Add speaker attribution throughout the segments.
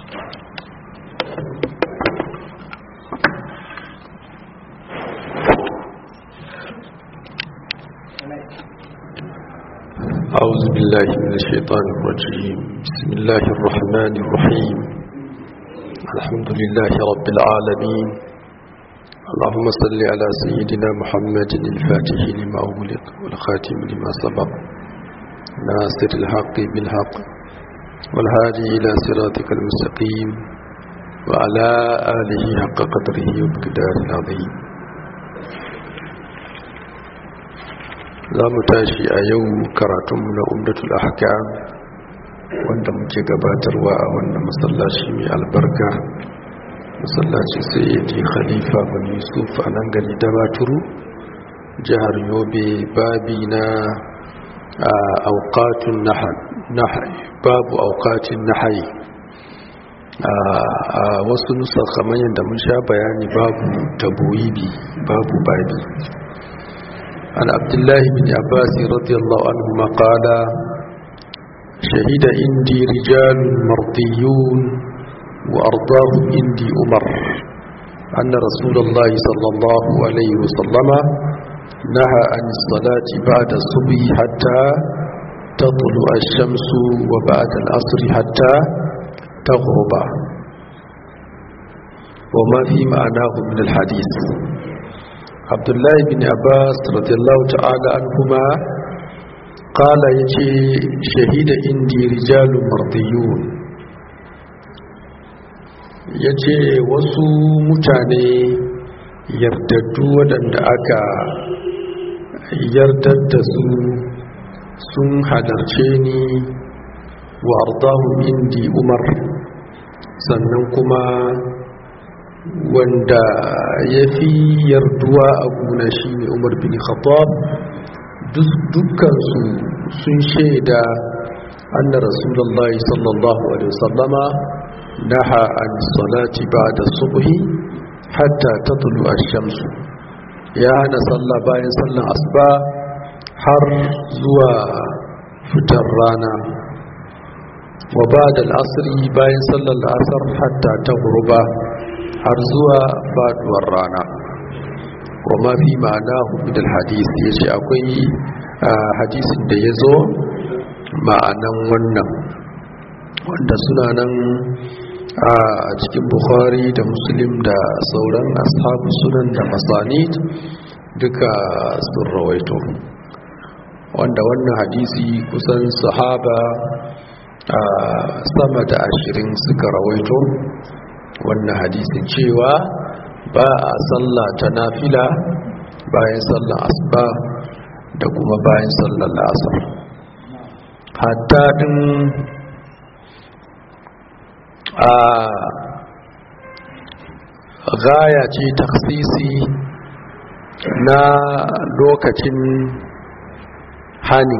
Speaker 1: أعوذ بالله من الشيطان الرجيم بسم الله الرحمن الرحيم الحمد لله رب العالمين اللهم صل على سيدنا محمد الفاتح لما أغلق والخاتم لما سبق ناصر الحق بالحق والهادي إلى صراطك المستقيم وعلى آله حق قدره وبقدار العظيم za mu tashi a yau karatunmu na umdatul ahkam wanda muke gabatarwa a wannan masallaci mai albarka masallaci sai ya ji khalifa bin yusuf a nan gari dabaturu jihar yobe babi na aukatun nahai babu aukatun nahai a wasu nusa kamar yadda mun sha bayani babu taboyibi babu babi عن عبد الله بن عباس رضي الله عنهما قال شهد عندي رجال مرضيون وأرضاهم عندي أمر أن رسول الله صلى الله عليه وسلم نهى عن الصلاة بعد الصبح حتى تطلع الشمس وبعد العصر حتى تغرب وما في معناه من الحديث abdullahi bin abbas radiyallahu ta'ala anhuma qala yace shahida indi rijalun mardiyun yace wasu mutane yardaddu waɗanda aka yardar da su sun halarce ni wa ardahum indi umar sannan kuma wanda ya fi yarduwa a guna shi ne umar bin khattab dukkansu sun shaida anna rasulallah sallallahu alaihi wasallama naha an salati ba'da subhi hatta tatlu ash-shamsu ya hana sallah bayan sallan asuba har zuwa fitar rana wa ba'da al-asri bayan sallar asar hatta taghruba har zuwa faduwar rana kuma fi ma'ana hukudar hadis ya ce akwai hadisin da ya zo ma'anan wannan wanda suna nan a cikin bukhari da muslim da sauran ashabu sunan da masanid duka sun rawaito wanda wannan hadisi kusan sahaba sama da ashirin suka rawaito wannan hadisin cewa ba a sallah ta nafila bayan sallar asuba da kuma bayan sallar asar hatta din a gaya ce taksisi na lokacin hani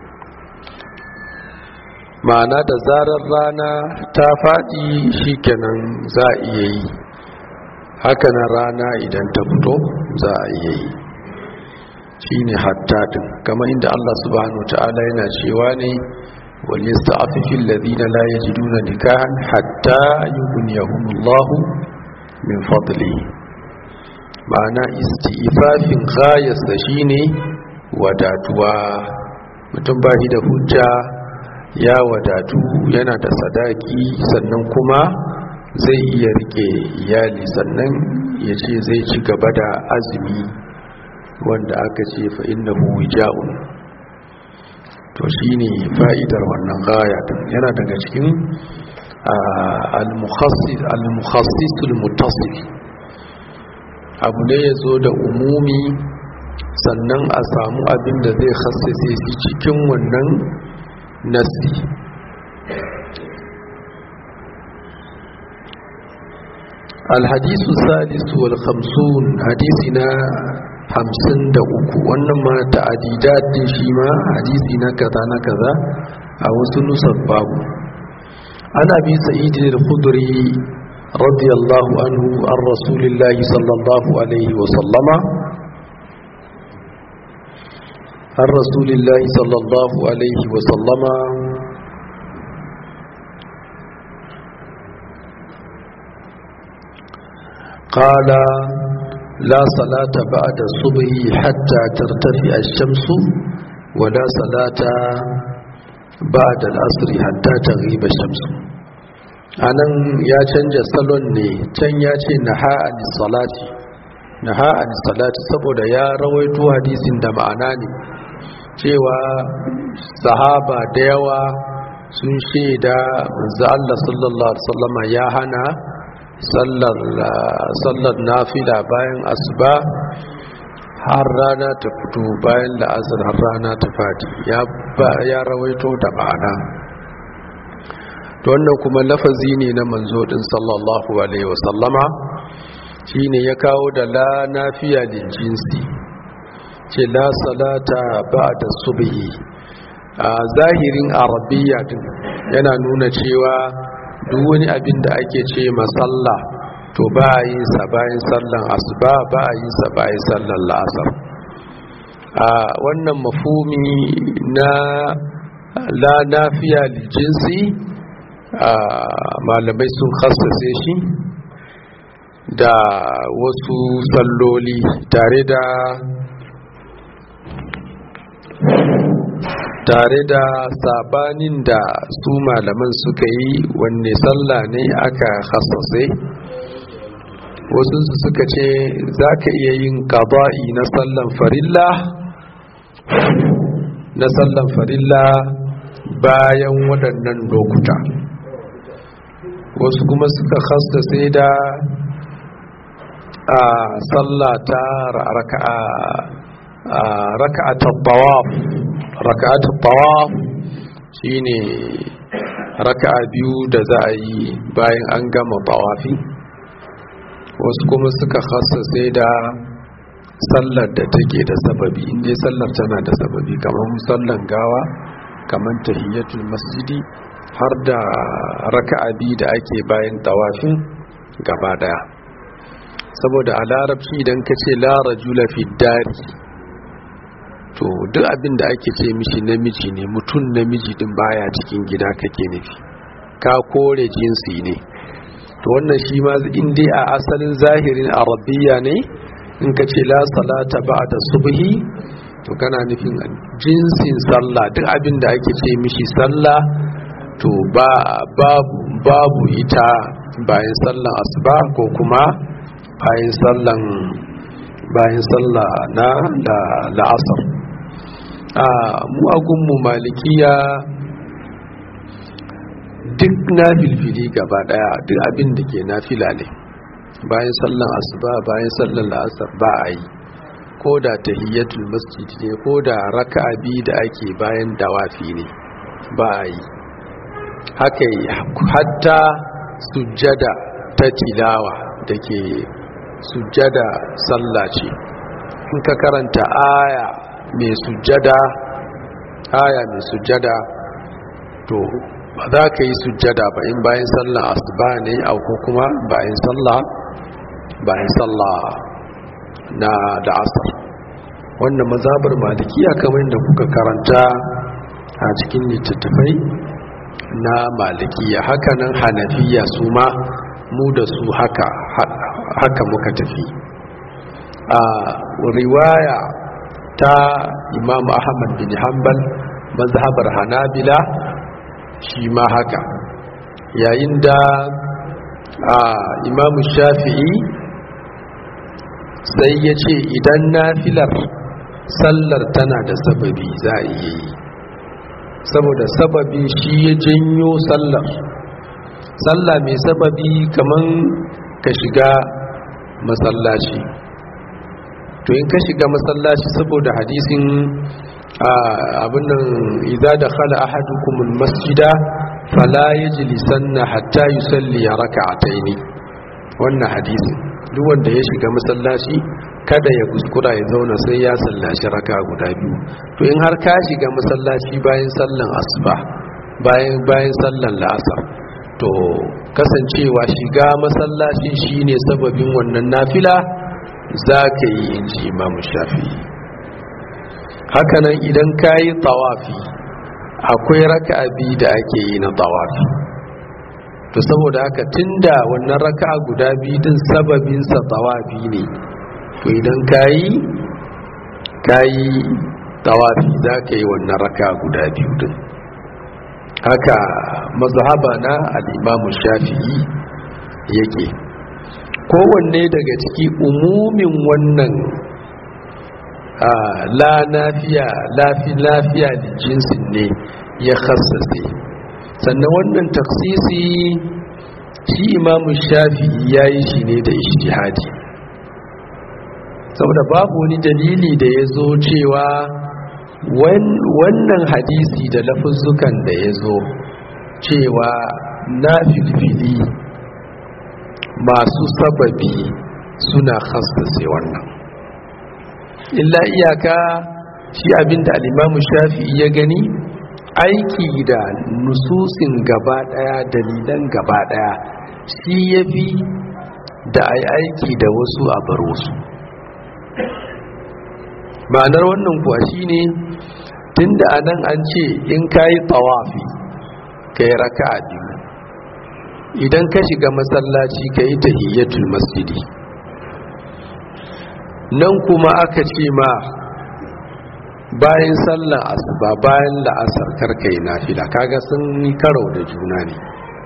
Speaker 1: ma'ana da zarar rana ta faɗi shikenan za a iya yi haka na rana idan ta fito za a iya yi shi ne hattadin kama inda Allah subhanahu ta'ala yana cewa ne wani sta'afifin ladina la ya ji duna nikahan hatta yi buniyahumullahu min fadli ma'ana isti'ifafin gayasta shi ne wadatuwa mutum ba shi da hujja ya wadatu yana da sadaki sannan kuma zai iya rike iyali sannan ya ce zai ci gaba da azumi wanda aka ce fa innahu wija'un to shine fa'idar wannan gaya yana daga cikin al-mukhassis al-mukhassis al-muttasil abu ne yazo da umumi sannan a samu abin da zai khassase shi cikin wannan nasi الحديث الثالث والخمسون حديثنا hamsin da uku wannan ma ta'adidat din shi ma hadisi na kaza na kaza a wasu nusar babu ana bi sa'id al-khudri radiyallahu anhu an rasulillahi sallallahu alaihi wa sallama an rasulillahi sallallahu alaihi wa sallama qala la salata ba'da subhi hatta tartafi ash-shamsu wa la salata ba'da al-asr hatta taghiba ash-shamsu anan ya canja salon ne can ya ce naha an-salati naha an-salati saboda ya rawaito hadisin da ma'ana ne cewa sahaba da yawa sun shaida manzo Allah sallallahu alaihi wasallama ya hana sallar sallar nafila bayan asuba har rana ta fito bayan la'asar har rana ta fadi ya ya rawaito da ma'ana to wannan kuma lafazi ne na manzo din sallallahu alaihi wasallama shine ya kawo da la nafiya lil jinsi ce la salata ba'da subhi a zahirin arabiya din yana nuna cewa duk wani abin da ake ce masalla to ba a yin sa bayan sallan asuba ba a yin sa bayan sallan la'asar a wannan mafumi na la nafiya jinsi a malamai sun khassace shi da wasu salloli tare da tare da sabanin da su malaman suka yi wanne sallah ne aka hassase wasu suka ce za ka iya yin kaba'i na sallan farilla na sallan farilla bayan waɗannan lokuta wasu kuma suka hassase da a sallata raka'a raka'atul tawaf raka'atul tawaf shine raka'a biyu da za a yi bayan an gama tawafi wasu kuma suka sai da sallar da take da sababi inda sallar tana da sababi kamar sallan gawa kamar tahiyyatul masjidi har da raka'a biyu da ake bayan tawafin gaba daya saboda a larabci idan ka ce la rajula fi dari to duk abin da ake ce mishi namiji ne mutum namiji din baya cikin gida kake nufi ka kore jinsi ne to wannan shi ma in dai a asalin zahirin arabiya ne in ka ce la salata ba'da subhi to kana nufin jinsin sallah duk abin da ake ce mishi sallah to ba babu babu ita bayan sallan asuba ko kuma bayan sallan bayan sallah na da la'asar a mu agunmu malikiya duk na filfili gaba daya duk abin da ke nafila ne bayan sallan asuba bayan sallan la'asar ba a yi ko da tahiyyatul masjid ne ko da raka'a biyu da ake bayan dawafi ne ba a yi haka yi hatta sujjada ta tilawa da ke sujjada sallah ce in ka karanta aya mai sujjada aya mai sujjada to ba za ka yi sujjada ba in bayan sallah asuba ne au ko kuma bayan sallah bayan sallah na da asar wannan mazabar malikiya kamar da kuka karanta a cikin littattafai na malikiya hakanan hanafiya su ma mu da su haka haka muka tafi a riwaya ta imam ahmad bin hanbal mazhabar hanabila shi ma haka yayin da a imam shafi'i sai ya ce idan nafilar sallar tana da sababi za a iya yi saboda sababi shi ya janyo sallar sallah mai sababi kaman ka shiga masallaci to in ka shiga masallaci saboda hadisin abinnan idza dakhala ahadukum almasjida fala yajlisanna hatta yusalli rak'ataini wannan hadisin duk wanda ya shiga masallaci kada ya kuskura ya zauna sai ya sallaci raka guda biyu to in har ka shiga masallaci bayan sallan asuba bayan bayan sallan la'asar to kasancewa shiga masallaci shine sababin wannan nafila za ka yi in ji imamu shafi hakanan idan ka yi tawafi akwai raka'a biyu da ake yi na tawafi to saboda haka tunda wannan raka'a guda biyu din sababin sa tawafi ne to idan kayi kayi tawafi za ka yi wannan raka'a guda biyu din haka mazhaba na al-imamu shafi'i yake kowanne daga ciki umumin wannan la nafiya lafi lafiya da jinsin ne ya khassase sannan wannan taksisi shi imamu shafi ya yi shi ne da ishtihadi saboda babu wani dalili da ya zo cewa wannan hadisi da lafuzzukan da ya zo cewa na filfili masu sababi suna khassase wannan illa iyaka shi abinda alimamu shafi ya gani aiki da nususin gaba daya dalilan gaba daya shi ya fi da ai aiki da wasu a bar wasu ma'anar wannan kuwa shine tunda anan an ce in kayi tawafi kai raka'a biyu idan ka shiga masallaci kai tahiyyatul masjidi nan kuma aka ce ma bayan sallar asuba bayan la'asar karkai nafila kaga sun yi karo da juna ne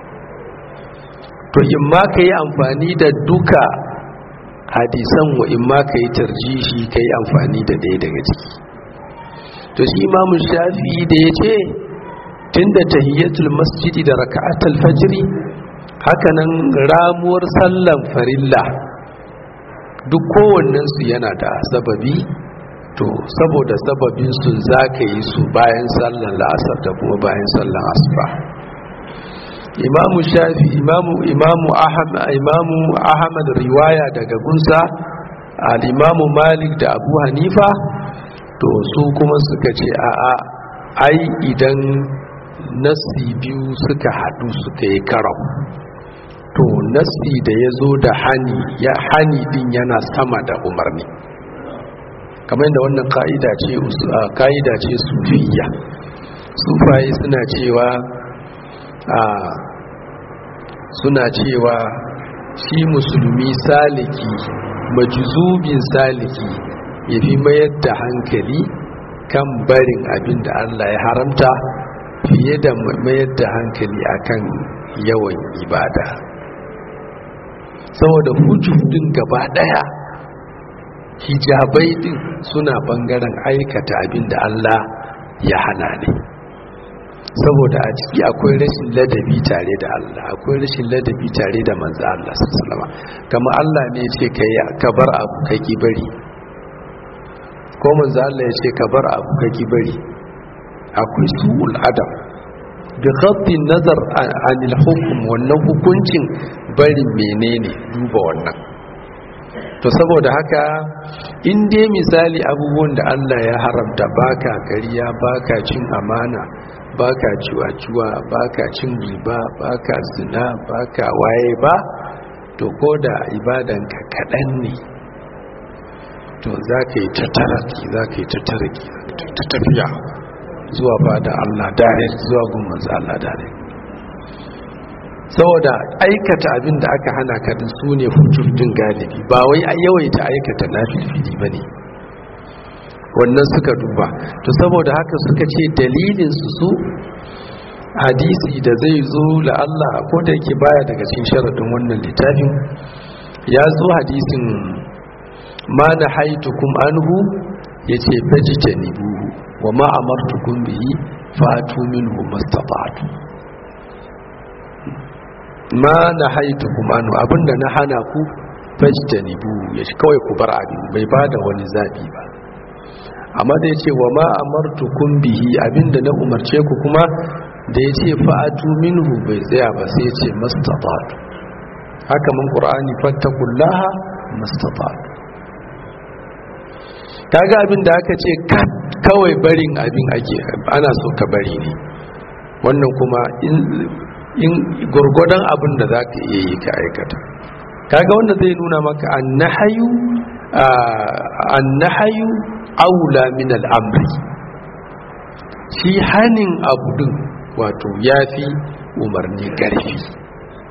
Speaker 1: to in ma ka yi amfani da duka hadisan wa in ma ka yi tarjishi ka yi amfani da ɗaya daga ciki to shi imamu shafi da ya ce tun da tahiyyatul masjidi da raka'atul fajri hakanan ramuwar sallan farilla duk kowannensu yana da sababi to saboda sababin su za ka yi su bayan sallan la'asar da kuma bayan sallan asuba imamu shafi imamu imamu ahmad imamu ahmad riwaya daga gunsa al-imamu malik da abu hanifa to su kuma suka ce a'a ai idan nasi biyu suka hadu suka yi karau to nasi da ya zo da hani ya hani din yana sama da umarni kamar yadda wannan ka'ida ce ka'ida ce sufiya sufaye suna cewa a suna cewa shi musulmi saliki majuzubin saliki ya fi mayar da hankali kan barin abin da Allah ya haramta fiye da mayar da hankali akan yawan ibada saboda hujjudin gaba daya hijabai din suna bangaren aikata abin da Allah ya hana ne saboda a ciki akwai rashin ladabi tare da Allah akwai rashin ladabi tare da manzo Allah sallama kama Allah ne ce ka bar abu ka ki bari ko manzo Allah ya ce ka bar abu ka ki bari akwai su'ul adam bi khatti nazar anil hukm wannan hukuncin barin menene duba wannan to saboda haka in dai misali abubuwan da Allah ya haramta baka kariya baka cin amana baka ciwa-ciwa baka cin riba baka zina baka waye ba to ko da ibadanka kaɗan ne to za ka yi ta taraki za ka yi ta taraki ta tafiya zuwa ba da Allah dare zuwa gumman Allah dare saboda aikata abin da aka hana ka din su ne hujjojin galibi ba wai a yawaita aikata na filfili ba ne wannan suka duba to saboda haka suka ce dalilin su su hadisi da zai zo la Allah ko da yake baya daga cikin sharadin wannan littafin ya zo hadisin ma na haitukum anhu yace fajtanibu wa ma amartukum bihi fatu minhu mastata'tu ma na haitukum anhu abinda na hana ku fajtanibu yace kawai ku bar abin bai bada wani zabi ba amma da yace wa ma amartukum bihi abinda na umarce ku kuma da yace fa'atu minhu bai tsaya ba sai yace mastata'tu haka mun qur'ani fattakullaha mastata'tu kaga abin da aka ce kawai barin abin ake ana so ka bari ne wannan kuma in gurgudan abin da za ka iya yi ka aikata kaga wanda zai nuna maka annahayu annahayu aula min al'amri shi hanin abu din wato yafi umarni karfi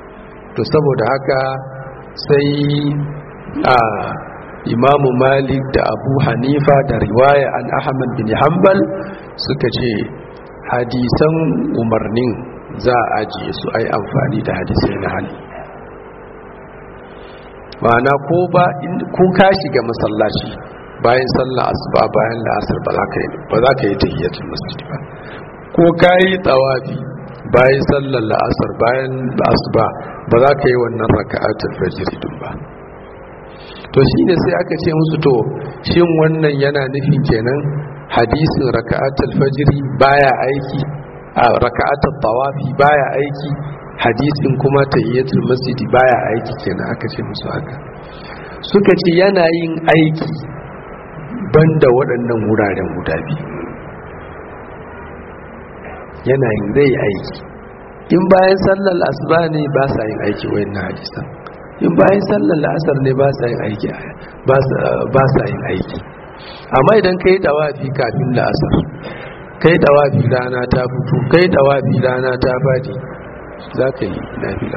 Speaker 1: to saboda haka sai a imamu malik da abu hanifa da riwaya an ahmad bin hanbal suka ce hadisan umarnin za a ajiye su ai amfani da hadisai na hali ma'ana ko ba kun ka shiga masallaci bayan sallah asuba bayan la'asar ba za ka yi ba za ka yi tahiyatul masjid ba ko ka yi tawafi bayan sallar la'asar bayan asuba ba za ka yi wannan raka'atul fajr din ba to shine sai aka ce musu to shin wannan yana nufin kenan hadisin raka'atul fajr baya aiki a raka'atul tawafi baya aiki hadisin kuma tahiyatul masjid baya aiki kenan aka ce musu haka suka ce yana yin aiki banda waɗannan wuraren guda biyu yana yin zai aiki in bayan sallar asuba ne ba sa yin aiki wayannan hadisan in bayan sallar la'asar ne ba sa yin aiki ba sa yin aiki amma idan kai dawafi kafin la'asar kai dawafi rana ta fito kai dawafi rana ta fadi za ka yi nafila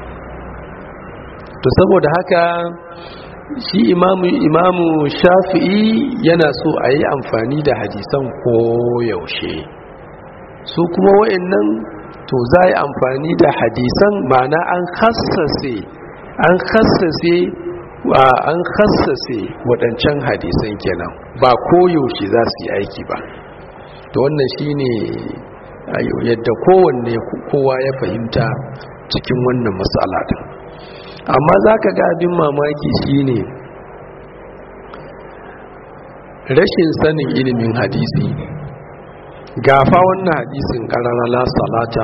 Speaker 1: to saboda haka shi imamu imamu shafi'i yana so a yi amfani da hadisan koyaushe su kuma wa'annan to za yi amfani da hadisan ma'ana an hassase an hassase an hassase waɗancan hadisan kenan ba koyaushe za su yi aiki ba to wannan shine yadda kowanne kowa ya fahimta cikin wannan matsala din amma za ka ga abin mamaki shine rashin sanin ilimin hadisi gafa wannan hadisin ƙarara la salata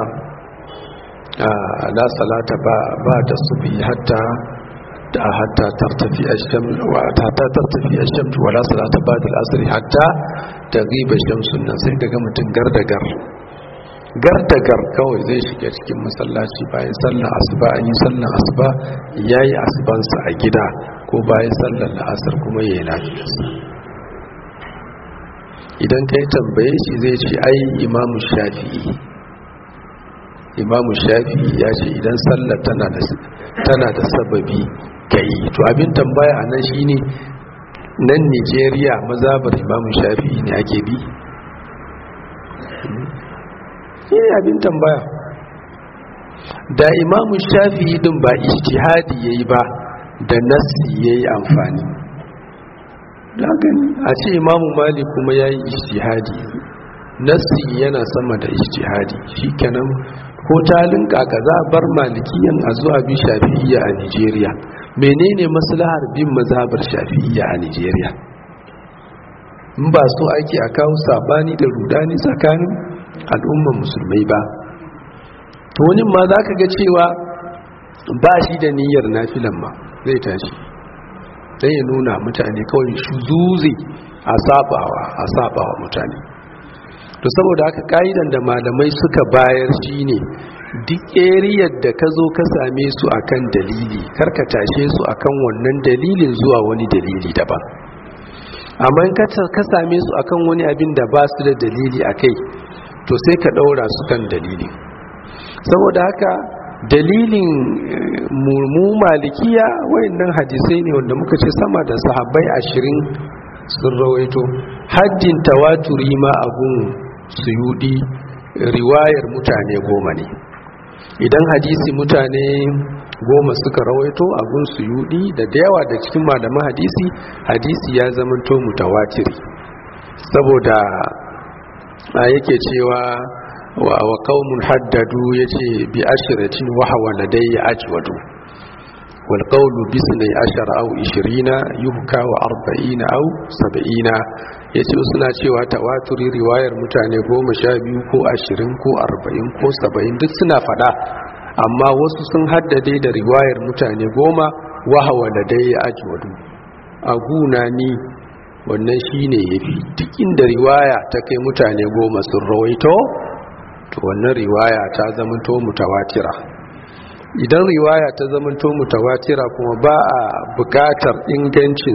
Speaker 1: la salata ba da subi hatta da hatta tartafi ash-shams wa hatta tartafi ash-shams wa la salata ba da asr hatta taghiba ash-shams nan sai daga mutun gardagar gardagar kawai zai shiga cikin masallaci bayan sallar asuba an yi sallar asuba yayi asubansa a gida ko bayan sallar la'asar kuma yayi lafiyarsa idan kai tambaye shi zai ce ai imamu shafi'i imamu shafi'i ya ce idan sallar tana da tana da sababi kai to abin tambaya a nan shine nan Nigeria mazabar imamu shafi'i ne ake bi shi ne abin tambaya da imamu shafi'i din ba ijtihadi yayi ba da nassi yayi amfani gani a ce imamu malik kuma ya yi ijtihadi nassi yana sama da ijtihadi shikenan ko talin kaka za a bar malikiyan a zuwa bi shafi'iyya a nigeria menene maslahar bin mazhabar shafi'iyya a nigeria in ba so ake a kawo sabani da rudani tsakanin al'umman musulmai ba to wani ma za ka ga cewa ba shi da niyyar nafilan ma zai tashi sai ya nuna mutane kawai shuzuzi a sabawa a sabawa mutane to saboda haka ka'idan da malamai suka bayar shine duk eriyar da ka zo ka same su akan dalili karka tashe su akan wannan dalilin zuwa wani dalili daban amma in ka same su akan wani abin da ba su da dalili a kai to sai ka ɗaura su kan dalili saboda haka dalilin mu malikiya wayannan hadisai ne wanda muka ce sama da sahabbai ashirin sun rawaito haddin tawaturi ma abun suyudi riwayar mutane goma ne idan hadisi mutane goma suka rawaito abun suyudi da da yawa da cikin malaman hadisi hadisi ya zamanto mutawatiri saboda a yake cewa wa qaumun haddadu yace bi ashratin wa hawa ladayya ajwadu wal qawlu bi sunay ashara aw 20 yuhka wa 40 aw 70 yace suna cewa tawaturi riwayar mutane 12 ko 20 ko 40 ko 70 duk suna fada amma wasu sun haddade da riwayar mutane 10 wa hawa ladayya ajwadu aguna ni wannan shine yafi duk inda riwaya ta kai mutane goma sun rawaito to wannan riwaya ta zamanto mutawatira idan riwaya ta zamanto mutawatira kuma ba a bukatar ingancin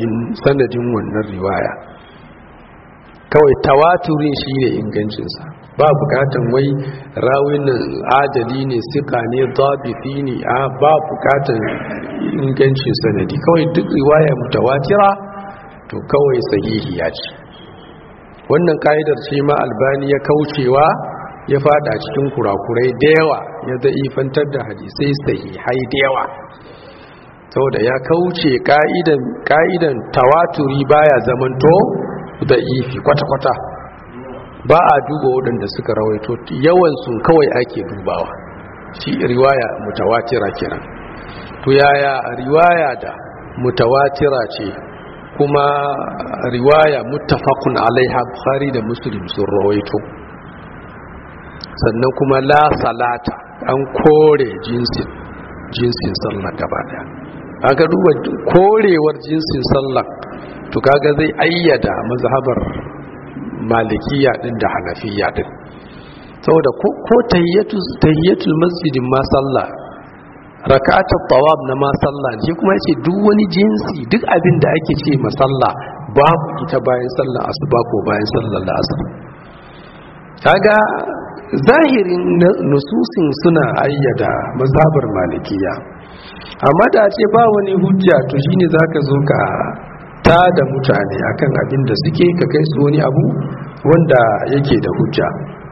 Speaker 1: sanadin wannan riwaya kawai tawaturin shine ingancinsa ba bukatan wai rawin adali ne sika ne dabiti ne a ba bukatan ingancin sanadi kawai duk riwaya mutawatira to kawai sahihiya ce wannan ka'idar ce ma albani ya kaucewa ya fada cikin kurakurai da yawa ya za'ifantar da hadisai sahihai da yawa saboda ya kauce ka'idan ka'idan tawaturi baya zamanto da ifi kwata-kwata ba a duba waɗanda suka rawaito yawan sun kawai ake dubawa shi riwaya mutawatira kiran to yaya riwaya da mutawatira ce kuma riwaya muttafaqun alaiha bukhari da muslim sun rawaito sannan kuma la salata an kore jinsin jinsin sallah gaba daya aka duba korewar jinsin sallah to kaga zai ayyada mazhabar malikiya din da hanafiya din saboda ko ko tahiyatul masjidin ma sallah rak'atut tawab na ma sallah shi kuma yace duk wani jinsi duk abin da ake ce masalla babu ita bayan sallar asuba ko bayan sallar asr kaga zahirin nususin suna ayyada mazhabar malikiya amma da ce ba wani hujja to shine zaka zo ka ta da mutane akan abin da suke ka kai su wani abu wanda yake da hujja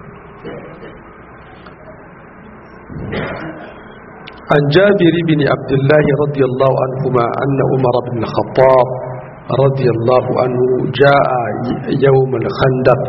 Speaker 1: عن جابر بن عبد الله رضي الله عنهما أن عمر بن الخطاب رضي الله عنه جاء يوم الخندق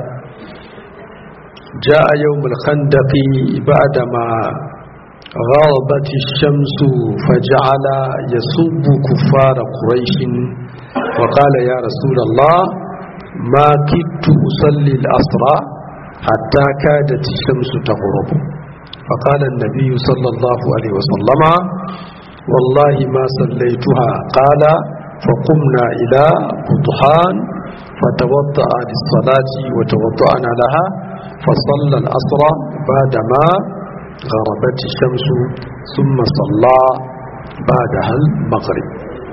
Speaker 1: جاء يوم الخندق بعدما غربت الشمس فجعل يسب كفار قريش وقال يا رسول الله ما كدت أصلي الأسرى حتى كادت الشمس تغرب فقال النبي صلى الله عليه وسلم والله ما صليتها قال فقمنا إلى بطحان فتوضأ للصلاة وتوضأنا لها فصلى الأسرى بعدما غربت الشمس ثم صلى بعدها المغرب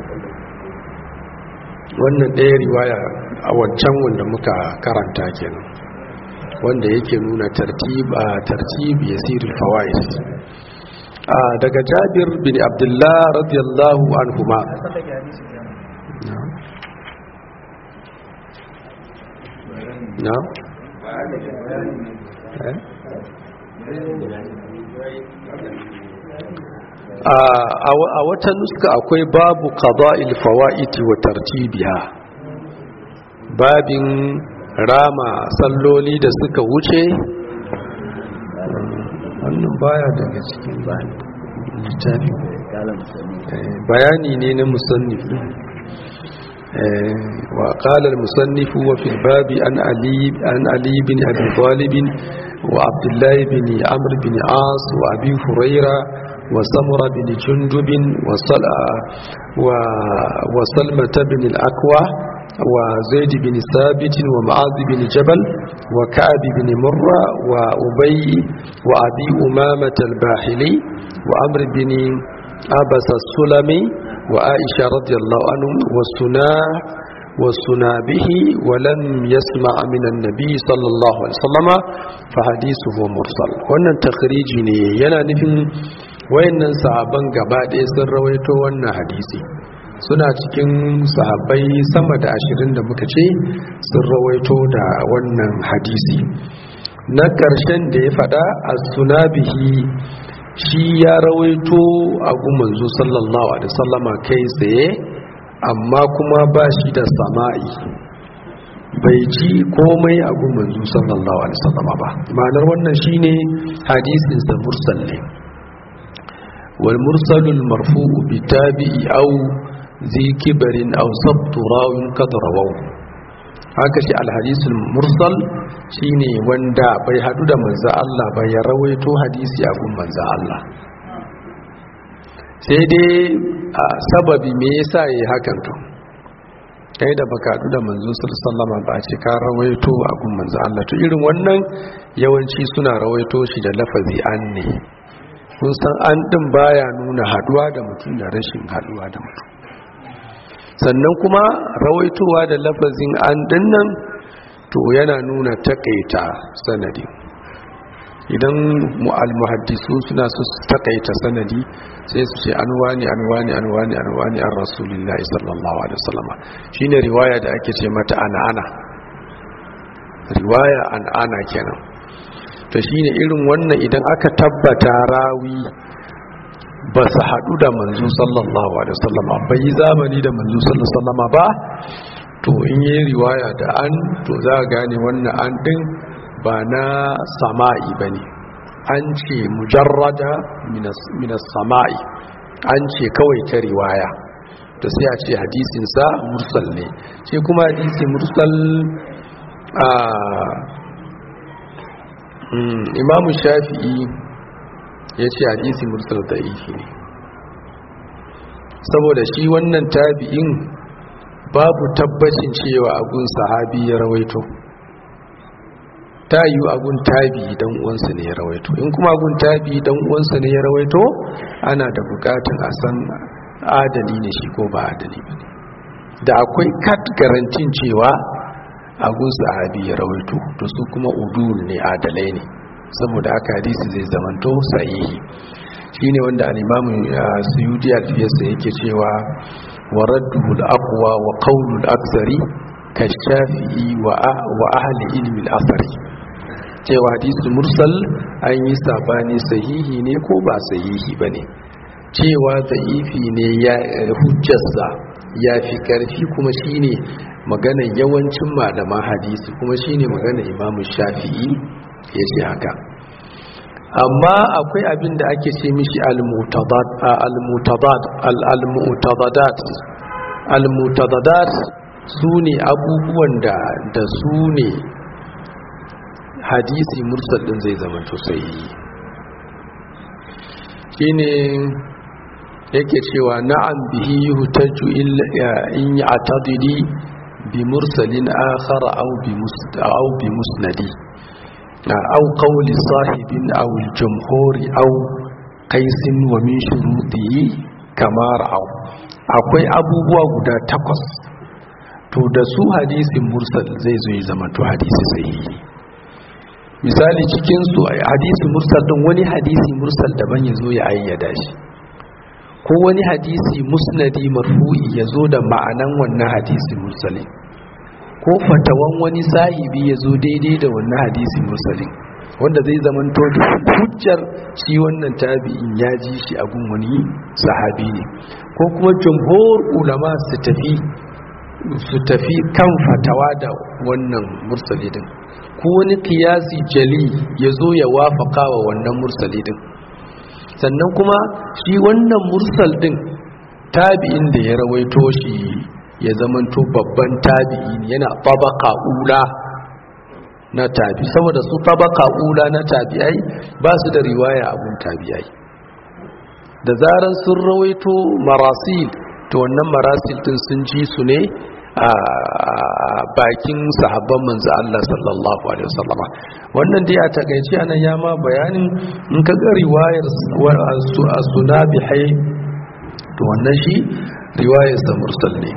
Speaker 1: wannan ɗaya riwaya a wancan wanda muka karanta kenan wanda yake nuna tartiba tartib yasirul fawaid daga Jabir bin Abdullah radiyallahu anhuma na a wata nuska akwai babu qada'il fawaid wa tartibiha babin rama salloli da suka wuce wannan baya daga cikin littafi bayani ne na musannif wa qala al-musannif wa fi al-babi an ali an ali bin abi talib wa abdullah bin amr bin as wa abi huraira wa samura bin jundub wa sala wa salmata bin al-aqwa وزيد بن ثابت ومعاذ بن جبل وكعب بن مرة وأبي وأبي أمامة الباحلي وأمر بن أبس السلمي وعائشة رضي الله عنهم والسناء والسنا به ولم يسمع من النبي صلى الله عليه وسلم فحديثه مرسل wannan takhriji ne yana nufin wayannan sahaban gaba ɗaya sun rawaito wannan hadisi suna cikin sahabbai sama da ashirin da muka ce sun rawaito da wannan hadisi na ƙarshen da ya faɗa a sunabihi shi ya rawaito a gumanzu sallallahu alaihi sallama kai tsaye amma kuma ba shi da sama'i bai ji komai a gumanzu sallallahu alaihi sallama ba ma'anar wannan shine hadisinsa mursal ne wal mursalul marfu'u bi tabi'i au zi kibarin aw sabtu rawin kad rawaw haka shi alhadisul mursal shine wanda bai hadu da manzo Allah ba ya rawaito hadisi a gun manzo Allah sai dai sababi me yasa yayi hakan to kai da baka hadu da manzo sallallahu alaihi ba ce ka rawaito a gun manzo Allah to irin wannan yawanci suna rawaito shi da lafazi an ne kun san an din baya nuna haduwa da mutum da rashin haduwa da mutum sannan kuma rawaitowa da lafazin an dinnan to yana nuna takaita sanadi idan al-muhaddisu suna su takaita sanadi sai su ce an wani an wani an wani an wani an rasulullahi sallallahu alaihi wasallama shine riwaya da ake ce mata ana ana riwaya an ana kenan to shine irin wannan idan aka tabbata rawi ba su haɗu da manzo sallallahu alaihi wasallama bai yi zamani da manzo sallallahu alaihi wasallama ba to in yi riwaya da an to za a gane wannan an din ba na sama'i ba ne an ce mujarrada minas sama'i an ce kawai ta riwaya to sai a ce hadisinsa mursal ne ce kuma hadisi mursal a imamu shafi'i ya ce hadisi mursal da ifi ne saboda shi wannan tabi'in babu tabbacin cewa agun sahabi ya rawaito ta yi agun tabi dan uwansa ne ya rawaito in kuma agun tabi dan uwansa ne ya rawaito ana da bukatun a san adali ne shi ko ba adali ba ne da akwai kat garantin cewa agun sahabi ya rawaito to su kuma udul ne adalai ne saboda aka hadisi zai zamanto sahihi shine wanda al-imamu suyudi al-fiyasa yake cewa ورده الأقوى وقول الأكثر كالشافعي وأهل علم الأثر cewa hadisi mursal an yi sabani sahihi ne ko ba sahihi ba ne cewa za'ifi ne ya hujjarsa ya fi karfi kuma shine magana yawancin malaman hadisi kuma shine magana imamu shafi'i ya ce haka amma akwai abin da ake ce mishi al-mutadadat al-mutadadat su ne abubuwan da da su ne hadisi mursal din zai zama to sai shine yake cewa na'am bihi yuhtaju in ya'tadidi bi mursalin akhar aw bi aw bi musnadi أو قول صاحب أو الجمهور أو قيس ومن شروطه كما رأوا akwai abubuwa guda takwas to da su hadisin mursal zai zo ya zama to hadisi sahihi misali cikin su hadisi mursal din wani hadisi mursal daban ya zo ya ayyada shi ko wani hadisi musnadi marfu'i ya zo da ma'anan wannan hadisi mursalin ko fatawan wani sahibi ya zo daidai da wannan hadisi mursalin wanda zai zamanto da hujjar shi wannan tabi'in ya ji shi a gun wani sahabi ne ko kuma jumhur ulama su tafi su tafi kan fatawa da wannan mursali din ko wani kiyasi jali ya zo ya wafaka wa wannan mursali din sannan kuma shi wannan mursal din tabi'in da ya rawaito shi ya zamanto babban tabi'i yana tabaka ula na tabi saboda su tabaka ula na tabi'ai ba su da riwaya abun tabi'ai da zaran sun rawaito marasil to wannan marasil din sun ji su ne a bakin sahabban manzo Allah sallallahu alaihi wasallama wannan dai a takeice anan ya ma bayanin in ka ga riwayar as-sunabihai to wannan shi riwayar sa mursal ne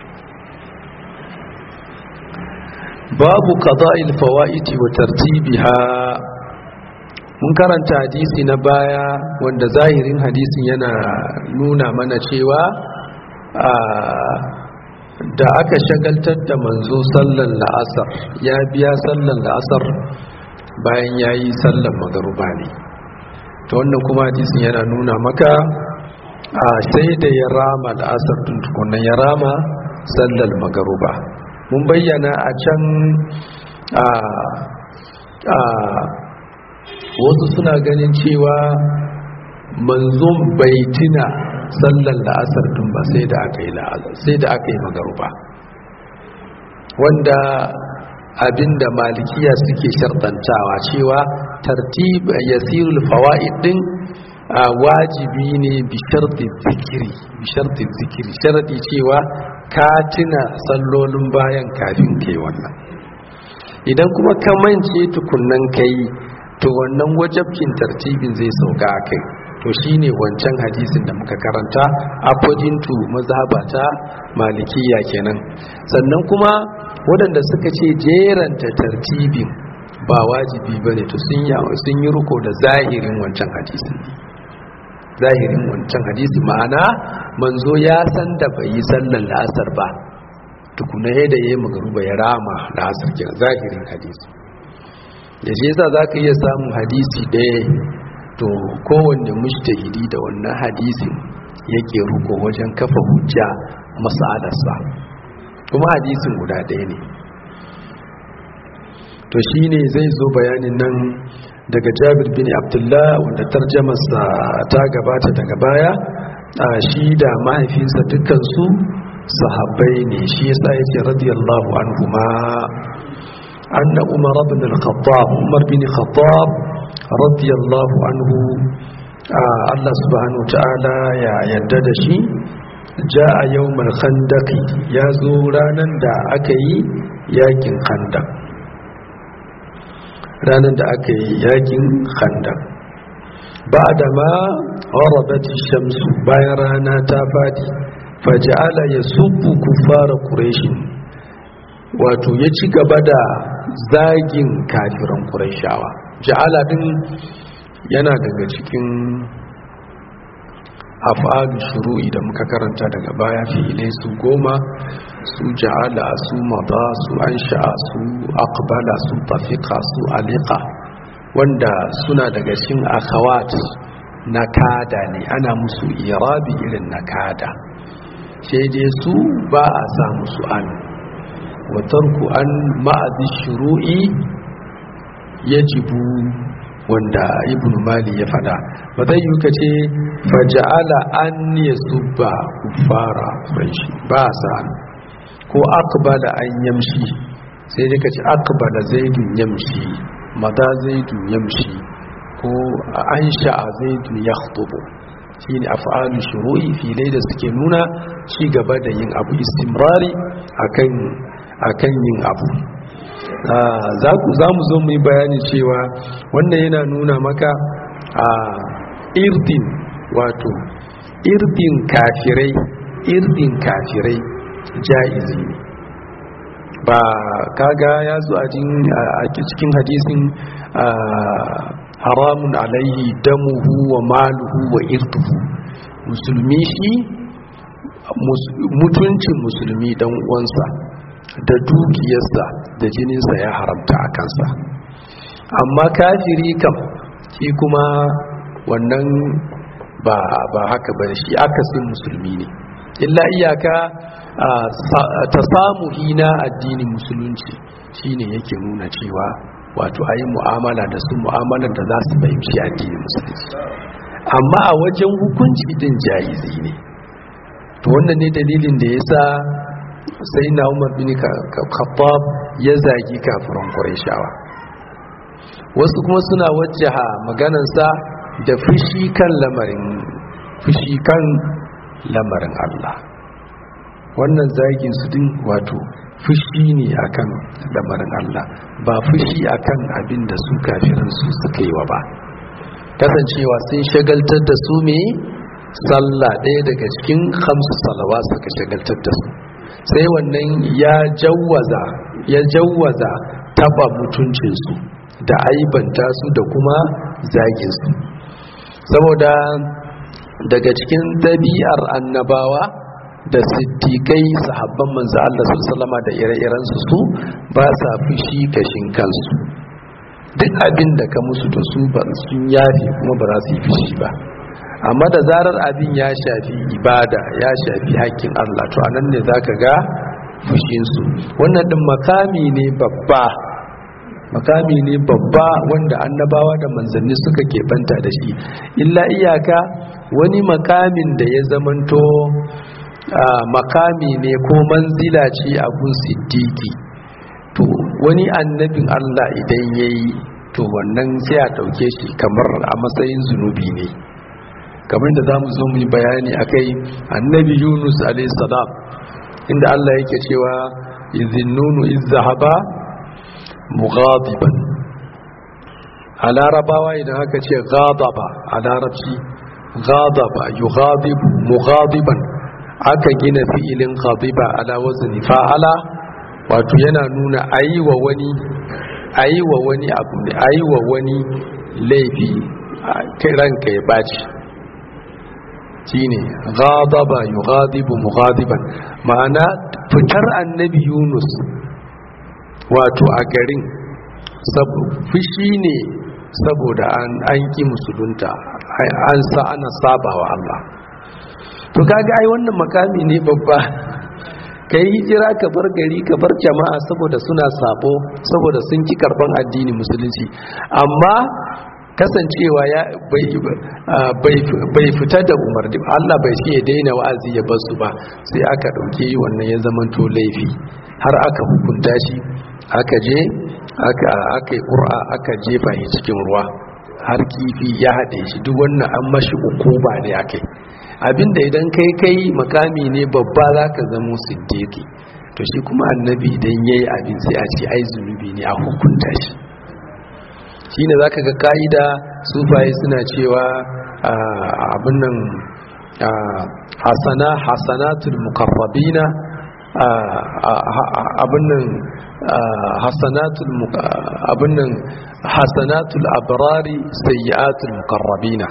Speaker 1: babu qada'il fawaiti wa tartibiha mun karanta hadisi na baya wanda zahirin hadisin yana nuna mana cewa da aka shagaltar da manzo sallan la'asar ya biya sallan la'asar bayan ya yi sallan magaruba ne ta wannan kuma hadisin yana nuna maka a sai da ya rama la'asar tun tukunan ya rama sallan magaruba mun bayyana a can a wasu suna ganin cewa manzon bai tuna sallar la'asar tun ba sai da aka yi la'asar sai da aka yi magaruba wanda abinda malikiya suke shartantawa cewa tartib yasirul fawaid din wajibi ne bi sharti zikiri bi sharti zikiri sharadi cewa ka tuna sallolin bayan kafin kai wannan idan kuma ka mance tukunnan kai to wannan wajabkin tartibin zai sauka a kai to shine wancan hadisin da muka karanta according to mazhabata malikiya kenan sannan kuma waɗanda suka ce jeranta tartibin ba wajibi ba ne to sun yi riko da zahirin wancan hadisin zahirin wancan hadisi ma'ana manzo ya san da bai yi sallar la'asar ba tukuna yadda ya yi magaruba ya rama la'asar kira zahirin hadisi da shi yasa za ka iya samun hadisi ɗaya to kowanne mushtahidi da wannan hadisin yake ruko wajen kafa hujja masalarsa kuma hadisin guda ɗaya ne to shi ne zai zo bayanin nan daga jabir bin abdullah wanda tarjamarsa ta gabata daga baya a shi da mahaifinsa dukansu sahabbai ne shi yasa ya ce radiyallahu anhu ma anna umar ibn al-khattab umar bin khattab radiyallahu anhu Allah subhanahu ta'ala ya yadda da shi ja'a yawmal khandaqi ya zo ranan da aka yi yakin khandaq ranar da aka yi yakin khandaq ba da ma gharabati shamsu bayan rana ta fadi faja'ala yasubbu kuffara quraish wato ya ci gaba da zagin kafiran qurayshawa ja'ala din yana daga cikin af'alu shuru'i da muka karanta daga baya fi'ilai su goma su ja'ala su mada su ansha'a su aqbala su tafiqa su aliqa wanda suna daga cikin akhawat na kada ne ana musu irabi irin na kada sai dai su ba a sa musu an wa tarku an ma'azi shuru'i yajibu wanda ibn mali ya fada ba zai yi ka ce faja'ala an ya subba kufara shi ba sa ko akbala an yamshi sai dai ka ce akbala zaidun yamshi mata zaidun yamshi ko an sha'a zaidun ya khutubu shi ne af'alu shuru'i filai da suke nuna ci gaba da yin abu istimrari akan yin abu za mu zo mu yi bayani cewa wannan yana nuna maka a irdin wato irdin kafirai irdin kafirai ja'izi ne ba kaga ya zo a cikin hadisin haramun alaihi damuhu wa maluhu wa irduhu musulmi shi mutuncin musulmi dan uwansa da dukiyarsa da jininsa ya haramta a kansa amma kafiri kam shi kuma wannan ba ba haka ba shi akasin musulmi ne illa iyaka ta samu hina addinin musulunci shine yake nuna cewa wato a yi mu'amala da su mu'amalar da za su fahimci addinin musulunci amma a wajen hukunci din jayizi ne to wannan ne dalilin da ya sa sai na umar bin khattab ya zagi kafiran qurayshawa wasu kuma suna wajjaha maganansa da fushi kan lamarin fushi kan lamarin Allah wannan zagin su din wato fushi ne akan lamarin Allah ba fushi akan abin da su kafiran su suka yi wa ba kasancewa sun shagaltar da su me sallah ɗaya daga cikin hamsu salawa suka shagaltar da su sai wannan ya jawwaza ya jawwaza taba mutuncinsu da aibanta su da kuma zaginsu saboda daga cikin ɗabi'ar annabawa da siddiƙai sahabban manzo Allah sallama da ire-irensu su ba sa fushi kashin kansu duk abin da ka musu da su ba sun yafi kuma ba za su yi fushi ba amma da zarar abin ya shafi ibada ya shafi hakkin Allah to anan ne zaka ga fushinsu wannan din makami ne babba makami ne babba wanda annabawa da manzanni suka keɓanta da shi illa iyaka wani makamin da ya zamanto makami ne ko manzila ce a gun siddiki to wani annabin Allah idan ya yi to wannan sai a ɗauke shi kamar a matsayin zunubi ne kamar da za mu zo mu yi bayani a kai annabi yunus salam inda Allah yake cewa izinnunu izahaba mughadiban a larabawa idan aka ce ghadaba a larabci ghadaba yughadibu mughadiban aka gina fi'ilin ghadiba ala wazni fa'ala wato yana nuna ayi wa wani a yi wa wani abu ne a yi wa wani laifi ranka ya baci shi ne ghadaba yughadibu mughadiban ma'ana fitar annabi yunus wato a garin fushi ne saboda an ƙi musulunta an sa ana saba wa Allah to kaga ai wannan makami ne babba ka yi hijira ka bar gari ka bar jama'a saboda suna sabo saboda sun ki karban addini musulunci amma kasancewa ya bai fita da umarni Allah bai ce ya daina wa'azi ya bar su ba sai aka ɗauke wannan ya zamanto laifi har aka hukunta shi aka je aka aka ƙura aka jefa shi cikin ruwa har kifi ya haɗe shi duk wannan an mashi ukuba ne akai abinda idan kai kai makami ne babba za ka zamo siddiki to shi kuma annabi idan ya yi abin sai a ce ai zunubi ne a hukunta shi shi ne za ka ga ka'ida sufaye suna cewa abin nan hasana hasanatul mukarrabina abin nan hasanatul abin nan hasanatul abrari sayyi'atul mukarrabina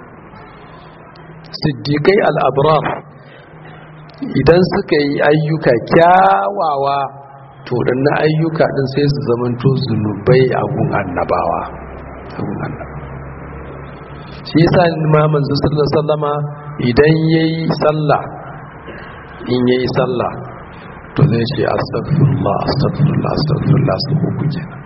Speaker 1: siddiƙai al'abrar idan suka yi ayyuka kyawawa to na ayyuka ɗin sai su zamanto zunubai a gun annabawa shi yasa imaman zusulun sallama idan ya yi sallah in ya yi sallah to zai ce astagfirullah astagfirullah astagfirullah su uku kenan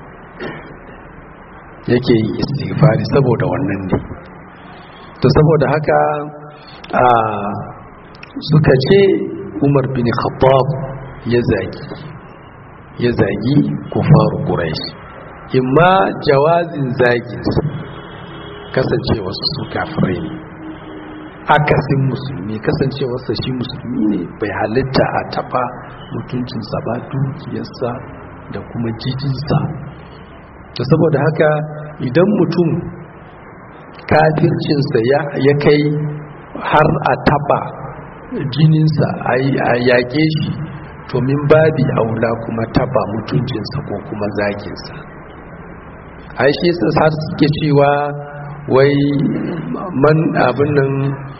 Speaker 1: yake yi istighfari saboda wannan ne to saboda haka a suka ce umar bin khattab ya zagi ya zagi kufaru quraish imma jawazin zagin kasancewarsu su kafirai ne akasin musulmi kasancewarsa shi musulmi ne bai halitta a taba mutuncinsa ba dukiyarsa da kuma jijinsa da saboda haka idan mutum kafircinsa ya kai har a taba jininsa a yaƙe shi to min babi aula kuma taba mutuncinsa ko kuma zaginsa aishi har suke cewa wai man abin nan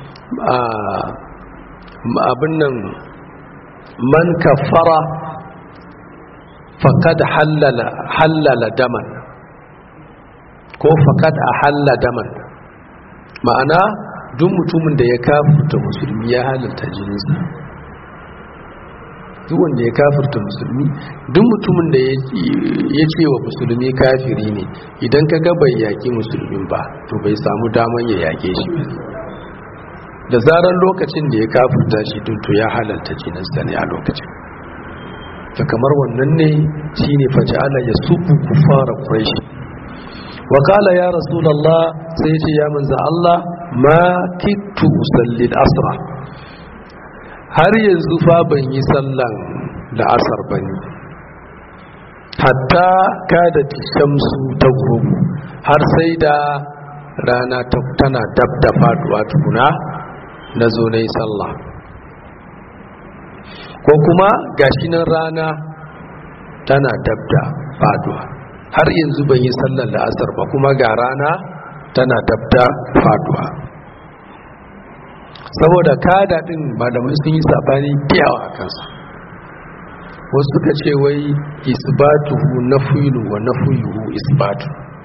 Speaker 1: abin nan man kafara fakad hallala daman ko fakad a halla daman ma'ana duk mutumin da ya kafurta musulmi ya halarta jininsa duk wanda ya kafurta musulmi duk mutumin da ya ce wa musulmi kafiri ne idan ka ga bai yaƙi musulmin ba to bai samu daman ya yaƙe shi da zarar lokacin da ya kafurta shi to ya halarta jininsa ne a lokacin ta kamar wannan ne shi ne faja'ala ya subu kufara quraish wakala ya rasulallah sai ce ya manza Allah ma kittu usalli asra har yanzu fa ban yi sallan da asar bane hatta kada shamsu ta gurubu har sai da rana tana dab da faduwa tukuna na zo na yi sallah ko kuma gashi nan rana tana dab da faduwa har yanzu ban yi sallar la'asar ba kuma ga rana tana dabda faduwa saboda kada din malamai sun yi sabani biyawa a kansa wasu suka ce wai isbatuhu nafiyulu wa nafiyuhu isbatu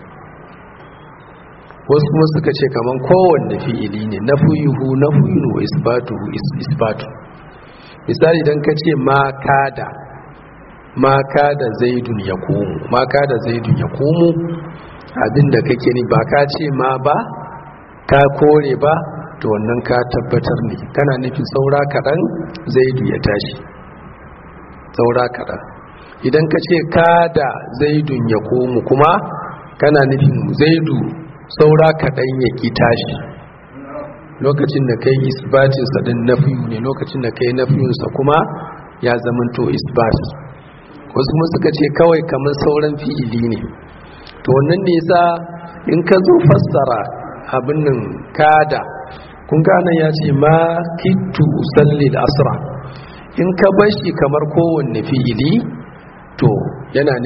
Speaker 1: wasu kuma suka ce kaman kowanne fi'ili ne nafiyuhu nafiyulu wa isbatuhu isbatu misali idan ka ce ma kada ma kada zaidun ya komo ma kada zaidun ya komo abinda kake ni ba ka ce ma ba ka kore ba to wannan ka tabbatar ne kana nufin saura kaɗan zaidu ya tashi saura kaɗan idan ka ce kada zaidun ya komo kuma kana nufin zaidu saura kaɗan ya ki tashi lokacin da kai isbatinsa ɗin nafiyu ne lokacin da kai nafiyunsa kuma ya zamanto isbat wasu kuma suka ce kawai kamar sauran fi'ili ne to wannan ne yasa in ka zo fassara abin nan kada kun gane ya ce ma kittu usalli asra in ka bar shi kamar kowanne fi'ili to yana nufin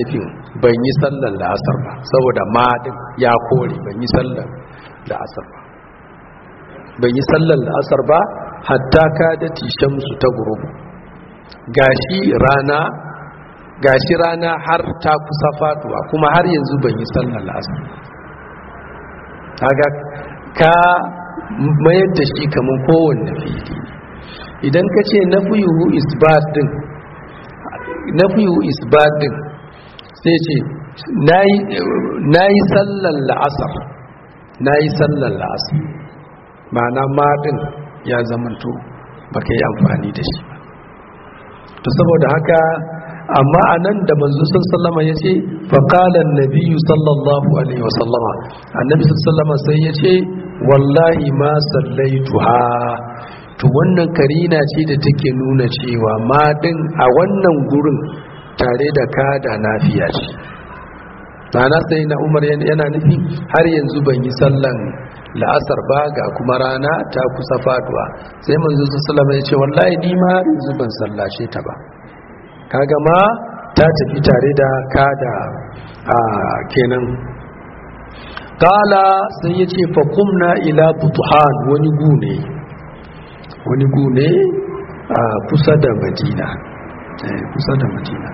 Speaker 1: ban yi sallar la'asar ba saboda madin ya kore ban yi sallar la'asar ba ban yi sallar la'asar ba hatta ka da shamsu ta gurubu gashi rana gashi rana har ta kusa faduwa kuma har yanzu ban yi sallar la'asar kaga ka mayar da shi kamar kowanne fili idan ka ce na fiyu isbat din na fiyu isbat din sai ce na yi sallar la'asar na yi sallar la'asar ma'ana maɗin ya zamanto ba ka yi amfani da shi ba to saboda haka amma a nan da manzo sallama ya ce faƙalar nabiyu sallallahu alaihi wasallama annabi sallama sai ya ce wallahi ma sallaitu ha to wannan karina ce da take nuna cewa maɗin a wannan gurin tare da kada nafiya ce na sai na umar yana nufi har yanzu ban yi sallan la'asar ba ga kuma rana ta kusa faduwa sai manzo sallama ya ce wallahi ni ma yanzu ban sallace ta ba kaga ma ta tafi tare da kada a kenan kala sai ya ce fakumna ila butuhan wani gune wani gune a kusa da madina kusa da madina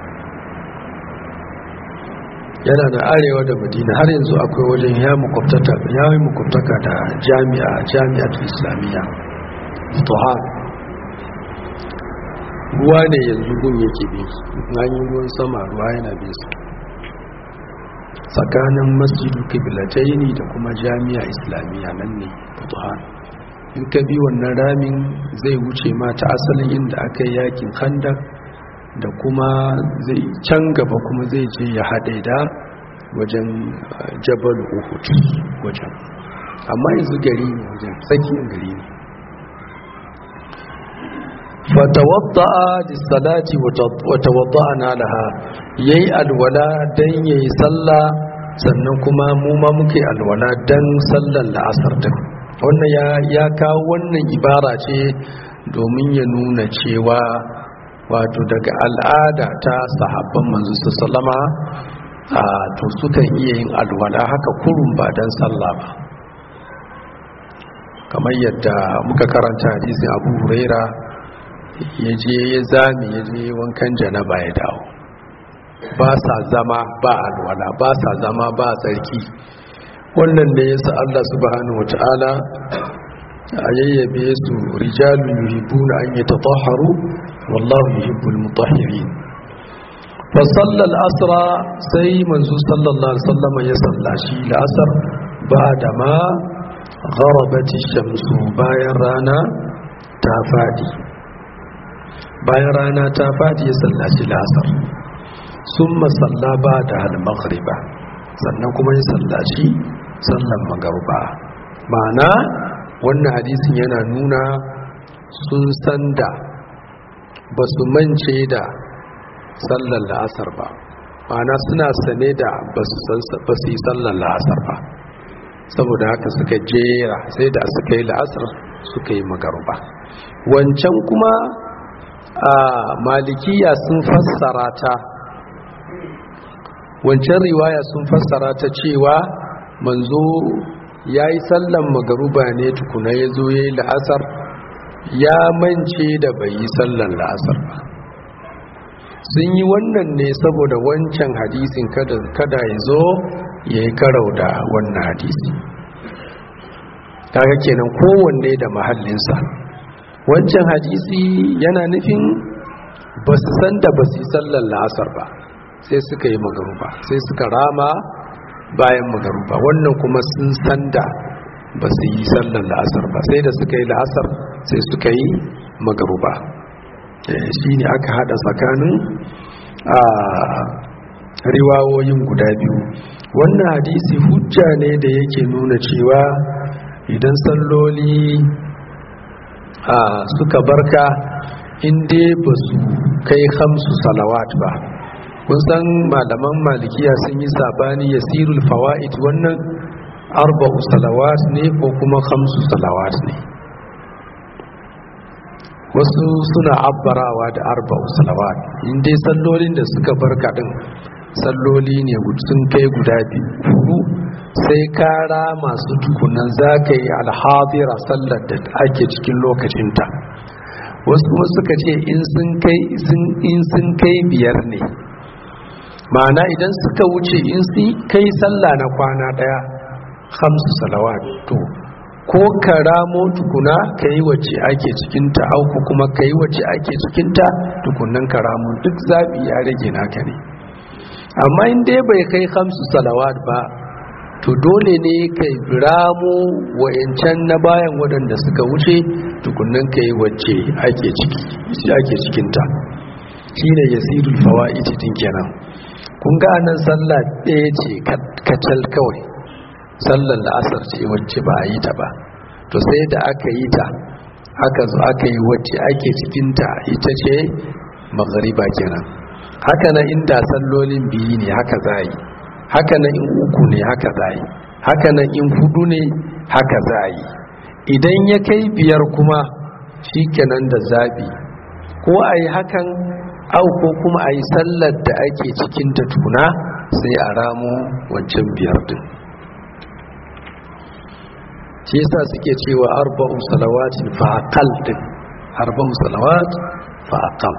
Speaker 1: yana da arewa da madina har yanzu akwai wajen ya yi makwabtaka da jami'a jami'atul islamiyya butuhan ruwa ne yanzu gun yake bi hanyar ruwan sama ruwa yana bin su tsakanin masjidu kibilataini da kuma jami'a islamiyya nan ne butuhan in ka bi wannan ramin zai wuce ma ta asalin inda aka yi yakin kandar da kuma zai can gaba kuma zai je ya haɗe da wajen jabal uhud wajen amma yanzu gari ne wajen tsakiyar gari ne fatawadda'a lissalati watawadda'ana laha yayi alwala dan yayi sallah sannan kuma mu ma muke alwala dan sallar la'asar din wannan ya ya kawo wannan ibara ce domin ya nuna cewa wato daga al'ada ta sahabban manzo sallama a to sukan iya yin alwala haka kurun ba dan sallah ba kamar yadda muka karanta hadisin Abu Huraira ya je ya zami ya je wankan janaba ya dawo ba sa zama ba alwala ba sa zama ba tsarki wannan ne yasa Allah subhanahu wataala a yayyabe su rijalun yuhibbuna an yatatahharu wallahu yuhibbul mutahhirin fa sallal asra sai manzo sallallahu alaihi wasallam ya sallashi la'asar ba da ma gharabati shamsu bayan rana ta fadi bayan rana ta fadi ya sallaci la'asar sun masalla ba da al-maghriba sannan kuma ya sallaci sallan magarba ma'ana wannan hadisin yana nuna sun san da ba su mance da sallan la'asar ba ma'ana suna sane da ba su yi sallan la'asar ba saboda haka suka jera sai da suka yi la'asar suka yi magarba wancan kuma a malikiya sun fassara ta wancan riwaya sun fassara ta cewa manzo ya yi sallan magaruba ne tukuna ya zo ya yi la'asar ya mance da bai yi sallan la'asar ba sun yi wannan ne saboda wancan hadisin kada ya zo ya yi karau da wannan hadisi kaga kenan kowanne da mahallinsa wancan hadisi yana nufin ba su san da ba su yi sallan la'asar ba sai suka yi magaruba sai suka rama bayan magaruba wannan kuma sun san da ba su yi sallan la'asar ba sai da suka yi la'asar sai suka yi magaruba shi ne aka hada tsakanin a riwawoyin guda biyu wannan hadisi hujja ne da yake nuna cewa idan salloli a suka barka inda ba su kai hamsu salawat ba kun san malaman malikiya sun yi sabani ya sirul fawa'id wannan arba'u salawat ne ko kuma hamsu salawat ne wasu suna abbarawa da arba'u salawat inda sallolin da suka barka din salloli ne sun kai guda biyu sai kara masu tukunan za ka yi alhadira sallar da ake cikin lokacinta wasu kuma suka ce in sun kai biyar ne ma'ana idan suka wuce in sun kai sallah na kwana daya hamsu salawat to ko ka ramo tukuna ka yi wacce ake cikinta auku kuma ka yi wacce ake cikinta tukunan ka ramo duk zaɓi ya rage naka ne amma in dai bai kai hamsu salawat ba to dole ne ka ramo wa'yancan na bayan waɗanda suka wuce tukunan ka yi wacce ake cikinta shi ne ya sirul fawa ititin kenan kun ga nan sallah ɗaya ce kacal kawai sallar la'asar ce wacce ba a yi ta ba to sai da aka yi ta aka zo aka yi wacce ake cikinta ita ce magariba kenan haka na inda sallolin biyu ne haka za yi haka na in uku ne haka za yi haka na in hudu ne haka za yi idan ya kai biyar kuma shi kenan da zabi ko a yi hakan au ko kuma a yi sallar da ake cikinta tuna sai a ramo wancan biyar din shi yasa suke cewa arba'u salawatin fa aqal din arba'u salawat fa aqal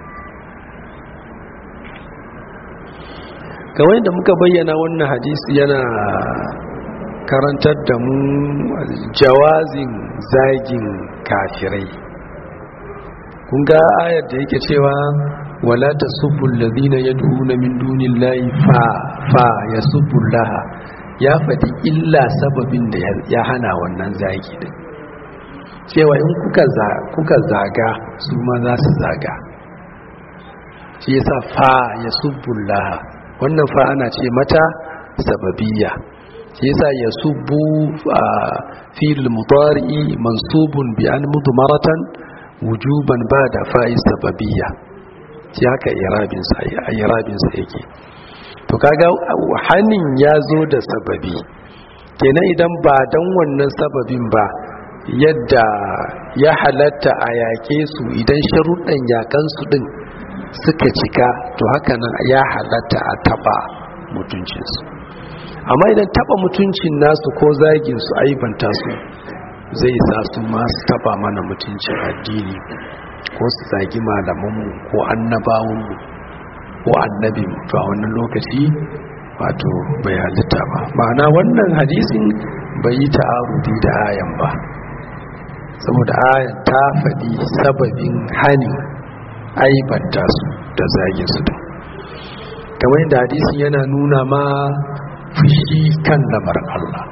Speaker 1: kawai da muka bayyana wannan hadisi yana karantar da mu jawazin zagin kafirai kun ga ayar da yake cewa wala tasubbu alladhina yad'una min dunillahi fa fa yasubbullaha ya faɗi illa sababin da ya hana wannan zagi din cewa in kuka zaga su ma za su zaga shi yasa fa yasubbullaha wannan fa ana ce mata sababiyya shi yasa yasubbu fil mudari mansubun bi an mudmaratan wujuban ba da fa'i sababiyya shi haka irabinsa yake to kaga hannun ya zo da sababi kenan idan ba don wannan sababin ba yadda ya halatta a yake su idan sharuɗan yakansu ɗin suka cika to haka nan ya halatta a taɓa mutuncinsu amma idan taɓa mutuncin nasu ko zaginsu aibanta su zai sa su masu taba mana mutuncin addini ko su zagi malamanmu ko annabawanmu ko annabi to a wannan lokaci wato bai halitta ba ma'ana wannan hadisin bai yi ta'arudi da ayan ba saboda ayan ta faɗi sababin hani aibanta su da zagin su da kamar yadda hadisin yana nuna ma fushi kan lamarin Allah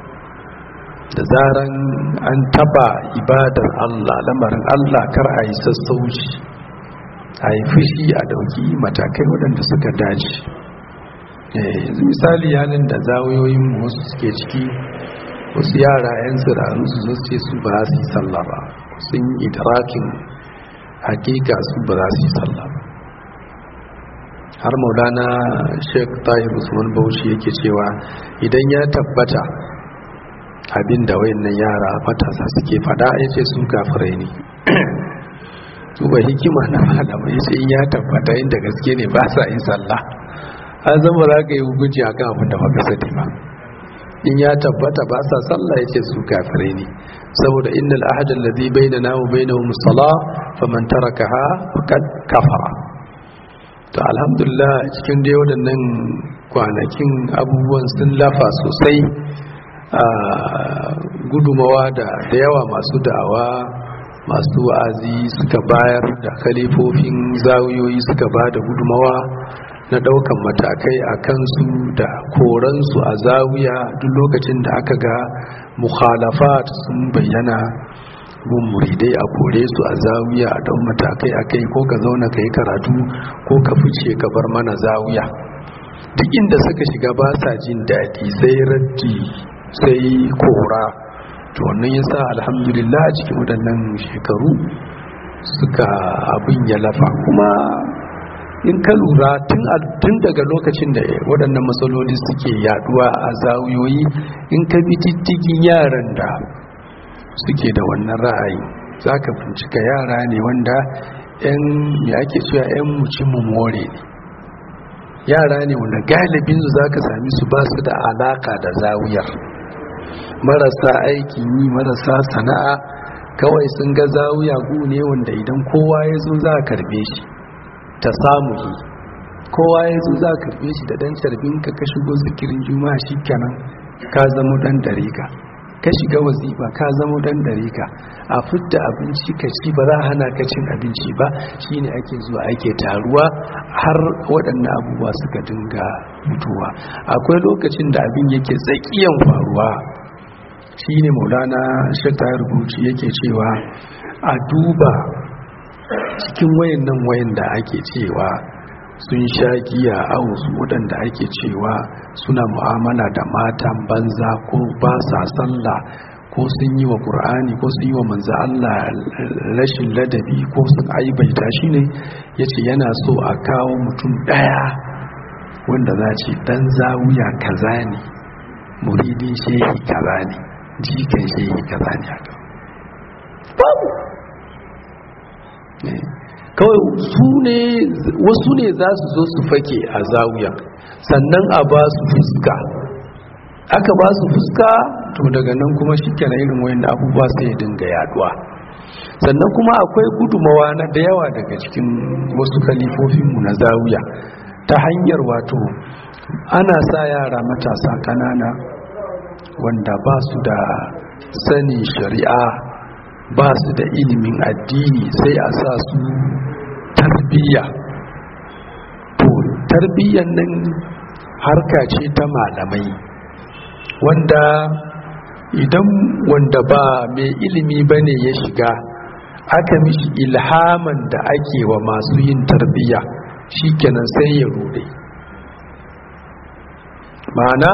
Speaker 1: da zaran an taba ibadar Allah lamarin Allah kar a yi sassauci a yi fushi a dauki matakai waɗanda suka dace yanzu misali yanin da zawoyoyin wasu suke ciki wasu yara 'yan tsirarun su zo ce su ba su yi sallah ba sun yi idrakin hakika su ba za su yi sallah ba har maulana sheik tahir usman bauchi yake cewa idan ya tabbata abin da wayannan yara matasa suke fada ya ce su kafirai ne ba hikima na malama ya ce in ya tabbata inda gaske ne ba sa yin sallah an zama za ka yi hukunci akan abin da baka sani ba in ya tabbata ba sa sallah ya ce su kafirai ne saboda innal ahada alladhi bainana wa bainahum as-salah faman tarakaha faqad kafara to alhamdulillah cikin dai waɗannan kwanakin abubuwan sun lafa sosai a gudumawa da yawa masu da'awa masu wa'azi suka bayar da kalifofin zawiyoyi suka ba da gudumawa na daukan matakai a kansu da koransu a zawiya duk lokacin da aka ga mukhalafat sun bayyana gun muridai a kore su a zawiya a don matakai a kai ko ka zauna ka yi karatu ko ka fice ka bar mana zawiya duk inda suka shiga ba sa jin daɗi sai raddi sai kora to wannan yasa alhamdulillah cikin waɗannan shekaru suka abin ya lafa kuma in ka lura tun daga lokacin da waɗannan matsaloli suke yaduwa a zawiyoyi in ka bi diddigin yaran da suke da wannan ra'ayi za ka bincika yara ne wanda 'yan ya ake cewa 'yan muci more ne yara ne wanda galibin su za ka sami su ba su da alaka da zawiyar marasa aikin yi marasa sana'a kawai sun ga zawiya gu ne wanda idan kowa ya zo za a karbe shi ta samu yi kowa ya zo za a karbe shi da dan carbin ka ka shigo zikirin juma'a shi kenan ka zama dan dare ka ka shiga wazifa ka zama dan dare ka a fidda abinci ka ci ba za a hana ka cin abinci ba shine ake zuwa ake taruwa har waɗannan abubuwa suka dinga mutuwa akwai lokacin da abin yake tsakiyan faruwa shine maulana shakta rubuci yake cewa a duba cikin wayannan wayan da ake cewa sun sha giya a wasu waɗanda ake cewa suna mu'amala da matan banza ko ba sa sallah ko sun yi wa ƙur'ani ko sun yi wa manzo Allah rashin ladabi ko sun aibaita shi ne ya ce yana so a kawo mutum ɗaya wanda za ce ɗan zawuya kaza ne muridin shehi kaza ne jikan shehi kaza ne haka babu kawai su ne wasu ne za su zo su fake a zawiya sannan a ba su fuska aka ba su fuska to daga nan kuma shi kenan irin wayan abubuwa sai ya dinga yaduwa sannan kuma akwai gudumawa na da yawa daga cikin wasu kalifofinmu na zawiya ta hanyar wato ana sa yara matasa kanana wanda ba su da sani shari'a ba su da ilimin addini sai a sa su tarbiyya to tarbiyyan nan harka ce ta malamai wanda idan wanda ba mai ilimi bane ya shiga aka mishi ilhaman da ake wa masu yin tarbiyya shikenan sai ya rude ma'ana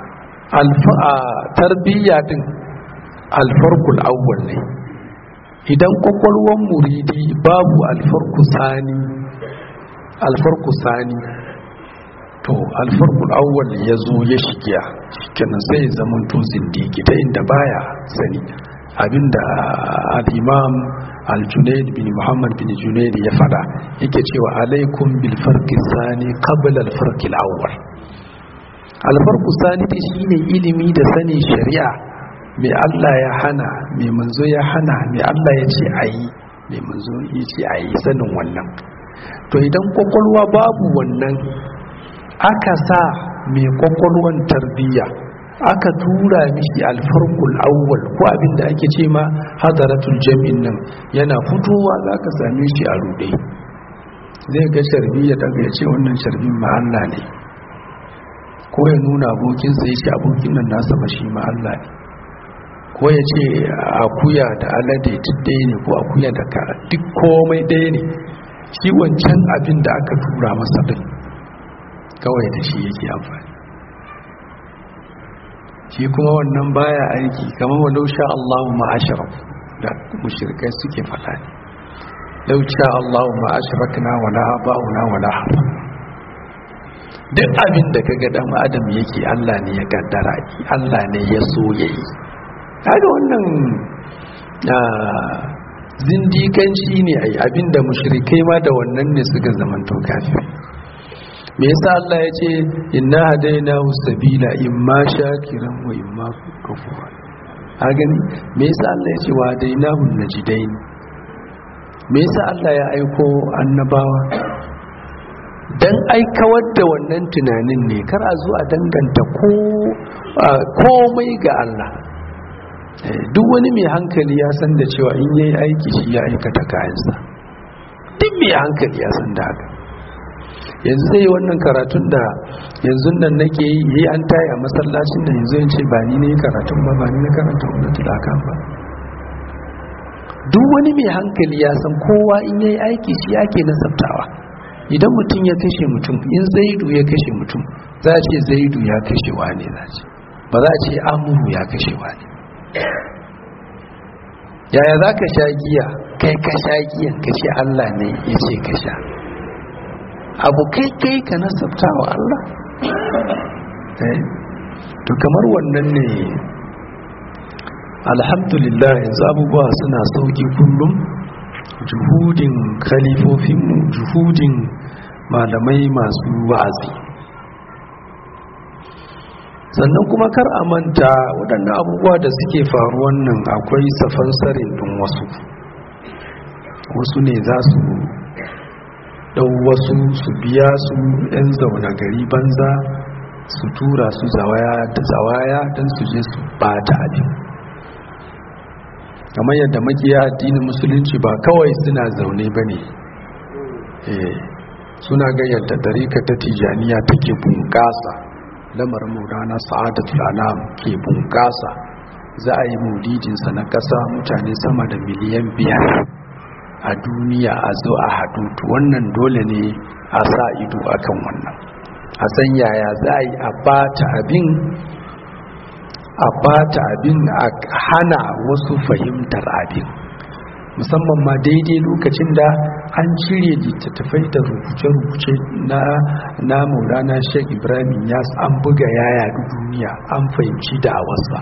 Speaker 1: tarbiyya din alfarkul awwal ne idan kwakwalwan muridi babu alfarku sani alfarku sani to alfarkul awwal ya zo ya shigiya shikenan sai ya zama to zindigi ta inda baya sani abinda al-imam al-junaid bin muhammad bin junaid ya fada yake cewa alaikum bil farqi sani qabla al farqi al-awwal al-farqu sani shine ilimi da sani shari'a mai Allah ya hana mai manzo ya hana mai Allah ya ce a yi mai manzo ya ce a yi sanin wannan to idan kwakwalwa babu wannan aka sa mai kwakwalwan tarbiyya aka tura mishi alfarkul awwal ko abinda ake ce ma hadaratul jami'in nan yana fitowa za ka same shi a rude zai ga sharbi ya daga ya ce wannan sharbin ma Allah ne ko ya nuna abokinsa ya ce abokin nan nasa ba shi ma Allah ne ko ya ce akuya da alade duk ɗaya ne ko akuya da kara duk komai ɗaya ne shi wancan abin da aka tura masa ɗin kawai da shi yake amfani shi kuma wannan baya aiki kamar wa lausha Allahu ma'asharaf da mushrikai suke faɗa ne lausha Allahu ma'asharakna wala aba'una wala hafa duk abin da kaga dan adam yake Allah ne ya kaddara Allah ne ya so yayi kaga wannan zindikanci ne ai abinda mushrikai ma da wannan ne suka zamanto kafiri me yasa Allah ya ce inna hadainahu sabila imma shakiran wa imma kafura a gani me yasa Allah ya ce wa hadainahu najidain me yasa Allah ya aiko annabawa dan aikawar da wannan tunanin ne kar a zo a danganta ko komai ga Allah duk wani mai hankali ya san da cewa in yayi aiki shi ya aikata kayansa duk mai hankali ya san da haka yanzu zai wannan karatun da yanzu nan nake yi yi an tayi a masallacin da yanzu yin ce ba ni ne karatun ba ba ni na karanta wanda tulaka ba duk wani mai hankali ya san kowa in yayi aiki shi ake nasabtawa idan mutum ya kashe mutum in zaidu ya kashe mutum za a ce zaidu ya kashe wane za ce ba za a ce amuru ya kashe wane yaya za ka sha giya kai ka sha giyan ka ce Allah ne ya ce ka sha abu kai kai ka nasabta wa Allah to kamar wannan ne alhamdulillah yanzu abubuwa suna sauki kullum juhudin khalifofinmu juhudin malamai masu wa'azi sannan kuma kar a manta waɗannan abubuwa da suke faruwan nan akwai safansarin ɗin wasu wasu ne za su ɗau wasu su biya su 'yan zaune gari banza su tura su zawaya da zawaya don su je su bata abin kamar yadda makiya addinin musulunci ba kawai suna zaune ba ne suna ga yadda tarika ta tijaniya take bunƙasa lamarin maulana sa'adatul anam ke bunƙasa za a yi maulidinsa na ƙasa mutane sama da miliyan biyar a duniya a zo a haɗu wannan dole ne a sa ido akan wannan a san yaya za a yi a bata abin a bata abin a hana wasu fahimtar abin musamman ma daidai lokacin da an cire littattafai da rubuce-rubuce na na maulana sheik ibrahim yas an buga yaya duniya an fahimci da wasa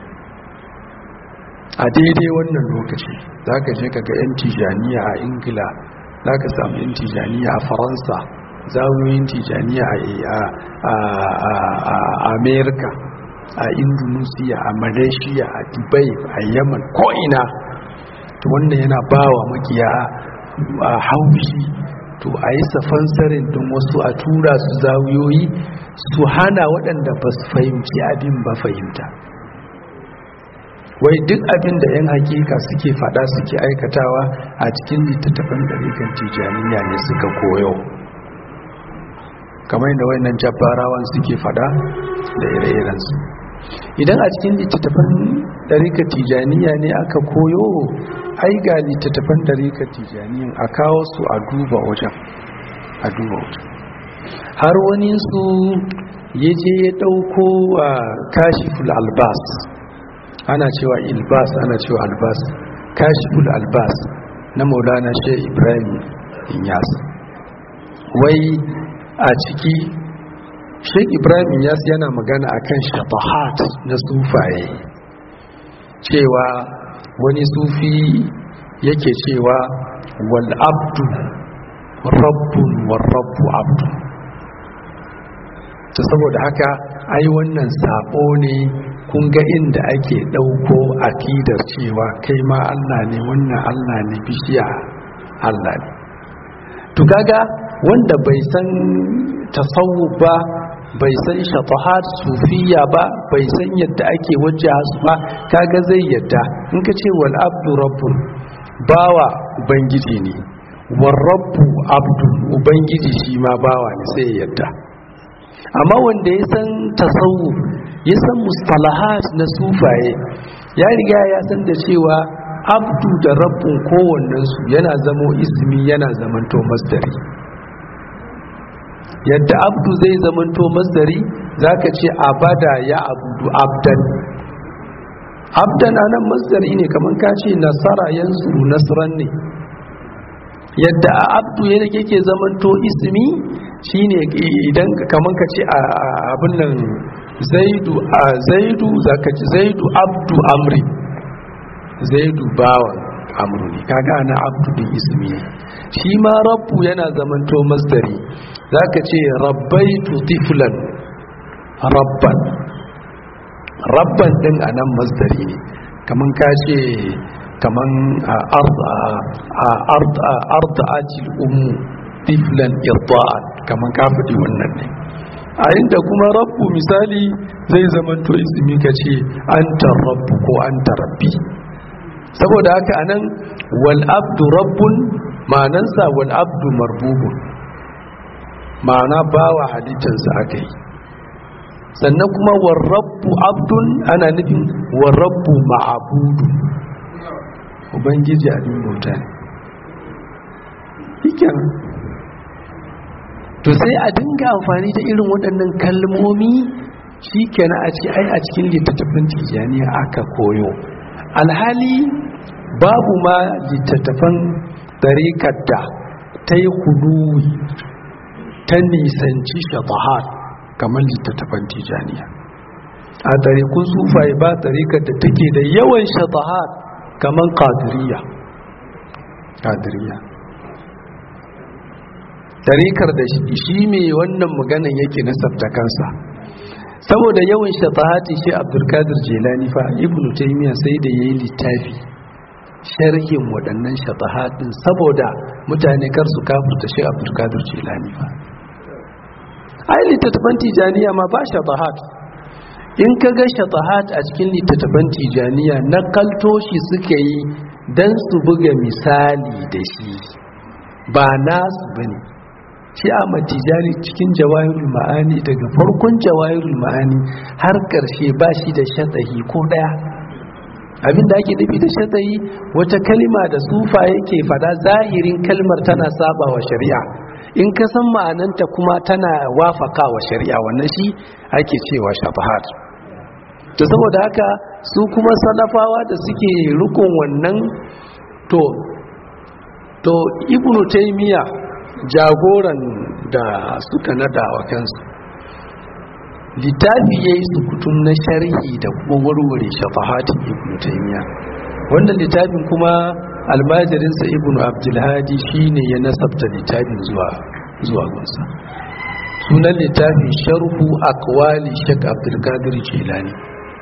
Speaker 1: a daidai wannan lokaci za ka je ka ga 'yan tijaniya a ingila za ka samu 'yan tijaniya a faransa zawoyin tijaniya a amerika a indonesia a malaysia a dubai a yaman ko'ina to wannan yana ba wa makiya a haushi to a yi safansarin don wasu a tura su zawiyoyi su hana waɗanda ba su fahimci abin ba fahimta wai duk abin da 'yan hakika suke fada suke aikatawa a cikin littattafan ɗarikan tijaniya ne suka koyo kamar da wayannan jabbarawan suke fada da ire-irensu idan a cikin littattafan ɗarikan tijaniya ne aka koyo ai ga littattafan ɗarikan tijaniyan a kawo su a duba wajen a duba wajen har wani su ya je ya ɗauko a kashiful albas ana cewa ilbas ana cewa albas kashiful albas na maulana shi ibrahim inyas wai a ciki sheik ibrahim inyas yana magana akan shafahat na sufaye cewa wani sufi yake cewa wal abdu rabbun wal rabbu abdu ta saboda haka ai wannan sabo ne kun ga inda ake ɗauko akidar cewa kai ma Allah ne wannan Allah ne bishiya Allah ne to kaga wanda bai san tasawuf ba bai san shafahat sufiya ba bai san yadda ake wajja su ba kaga zai yadda in ka ce wal abdu rabbun bawa ubangiji ne wal rabbu abdu ubangiji shi ma bawa ne sai yadda amma wanda ya san tasawuf ya san mustalahat na sufaye ya riga ya san da cewa abdu da rabbun kowannensu yana zamo ismi yana zamanto masdari yadda abdu zai zamanto masdari zaka ce abada ya abudu abdan abdan anan masdari ne kamar ka ce nasara yansuru nasran ne yadda a abdu yake zamanto ismi shine idan kamar ka ce abin nan zaidu a zaidu zaka ci zaidu abdu amri zaidu bawan amru ne kaga ana abdu din ismi ne shi ma rabbu yana zamanto masdari zaka ce rabbaitu tiflan rabban rabban din anan masdari ne kaman ka ce kaman arda ajil ummu tiflan irda'an kaman ka faɗi wannan ne a inda kuma rabbu misali zai zamanto ismi ka ce anta rabbu ko anta rabbi saboda haka anan wal abdu rabbun ma'anansa wal abdu marbubun ma'ana bawa halittarsa aka yi sannan kuma war rabbu abdun ana nufin war rabbu ma'abudu ubangiji abin bauta ne to sai a dinga amfani da irin waɗannan kalmomi shi kenan a ce ai a cikin littattafan tijjaniya aka koyo alhali babu ma littattafan ɗarikar da ta yi huduwi ta nisanci shafahat kamar littattafan tijjaniya a ɗarikun sufaye ba ɗarikar da take da yawan shafahat kamar ƙadiriya ƙadiriya tarikar da shi mai wannan maganan yake nasabta kansa saboda yawan shatahati shi abdulkadir jelani fa ibn taymiya sai da yayi littafi sharhin waɗannan shatahatin saboda mutane kar su kafurta shi abdulkadir jelani fa ai littattafan tijaniya ma ba shatahat in ka ga shatahat a cikin littattafan tijaniya na kalto shi suka yi don su buga misali da shi ba nasu bane shi a matijani cikin jawahirul ma'ani daga farkon jawahirul ma'ani har karshe ba shi da shatahi ko daya abinda ake nufi da shatahi wata kalima da sufa yake fada zahirin kalmar tana saba wa shari'a in ka san ma'ananta kuma tana wafaka wa shari'a wannan shi ake cewa shafahat to saboda haka su kuma salafawa da suke rukun wannan to to ibnu taymiya jagoran da suka nada wa kansu littafi ya yi sukutun na sharhi da kuma warware shafahatin ibn taymiya wannan littafin kuma almajirinsa ibn abdulhadi shine ya nasabta littafin zuwa zuwa gunsa sunan littafin sharhu akwali shek abdulkadir jilani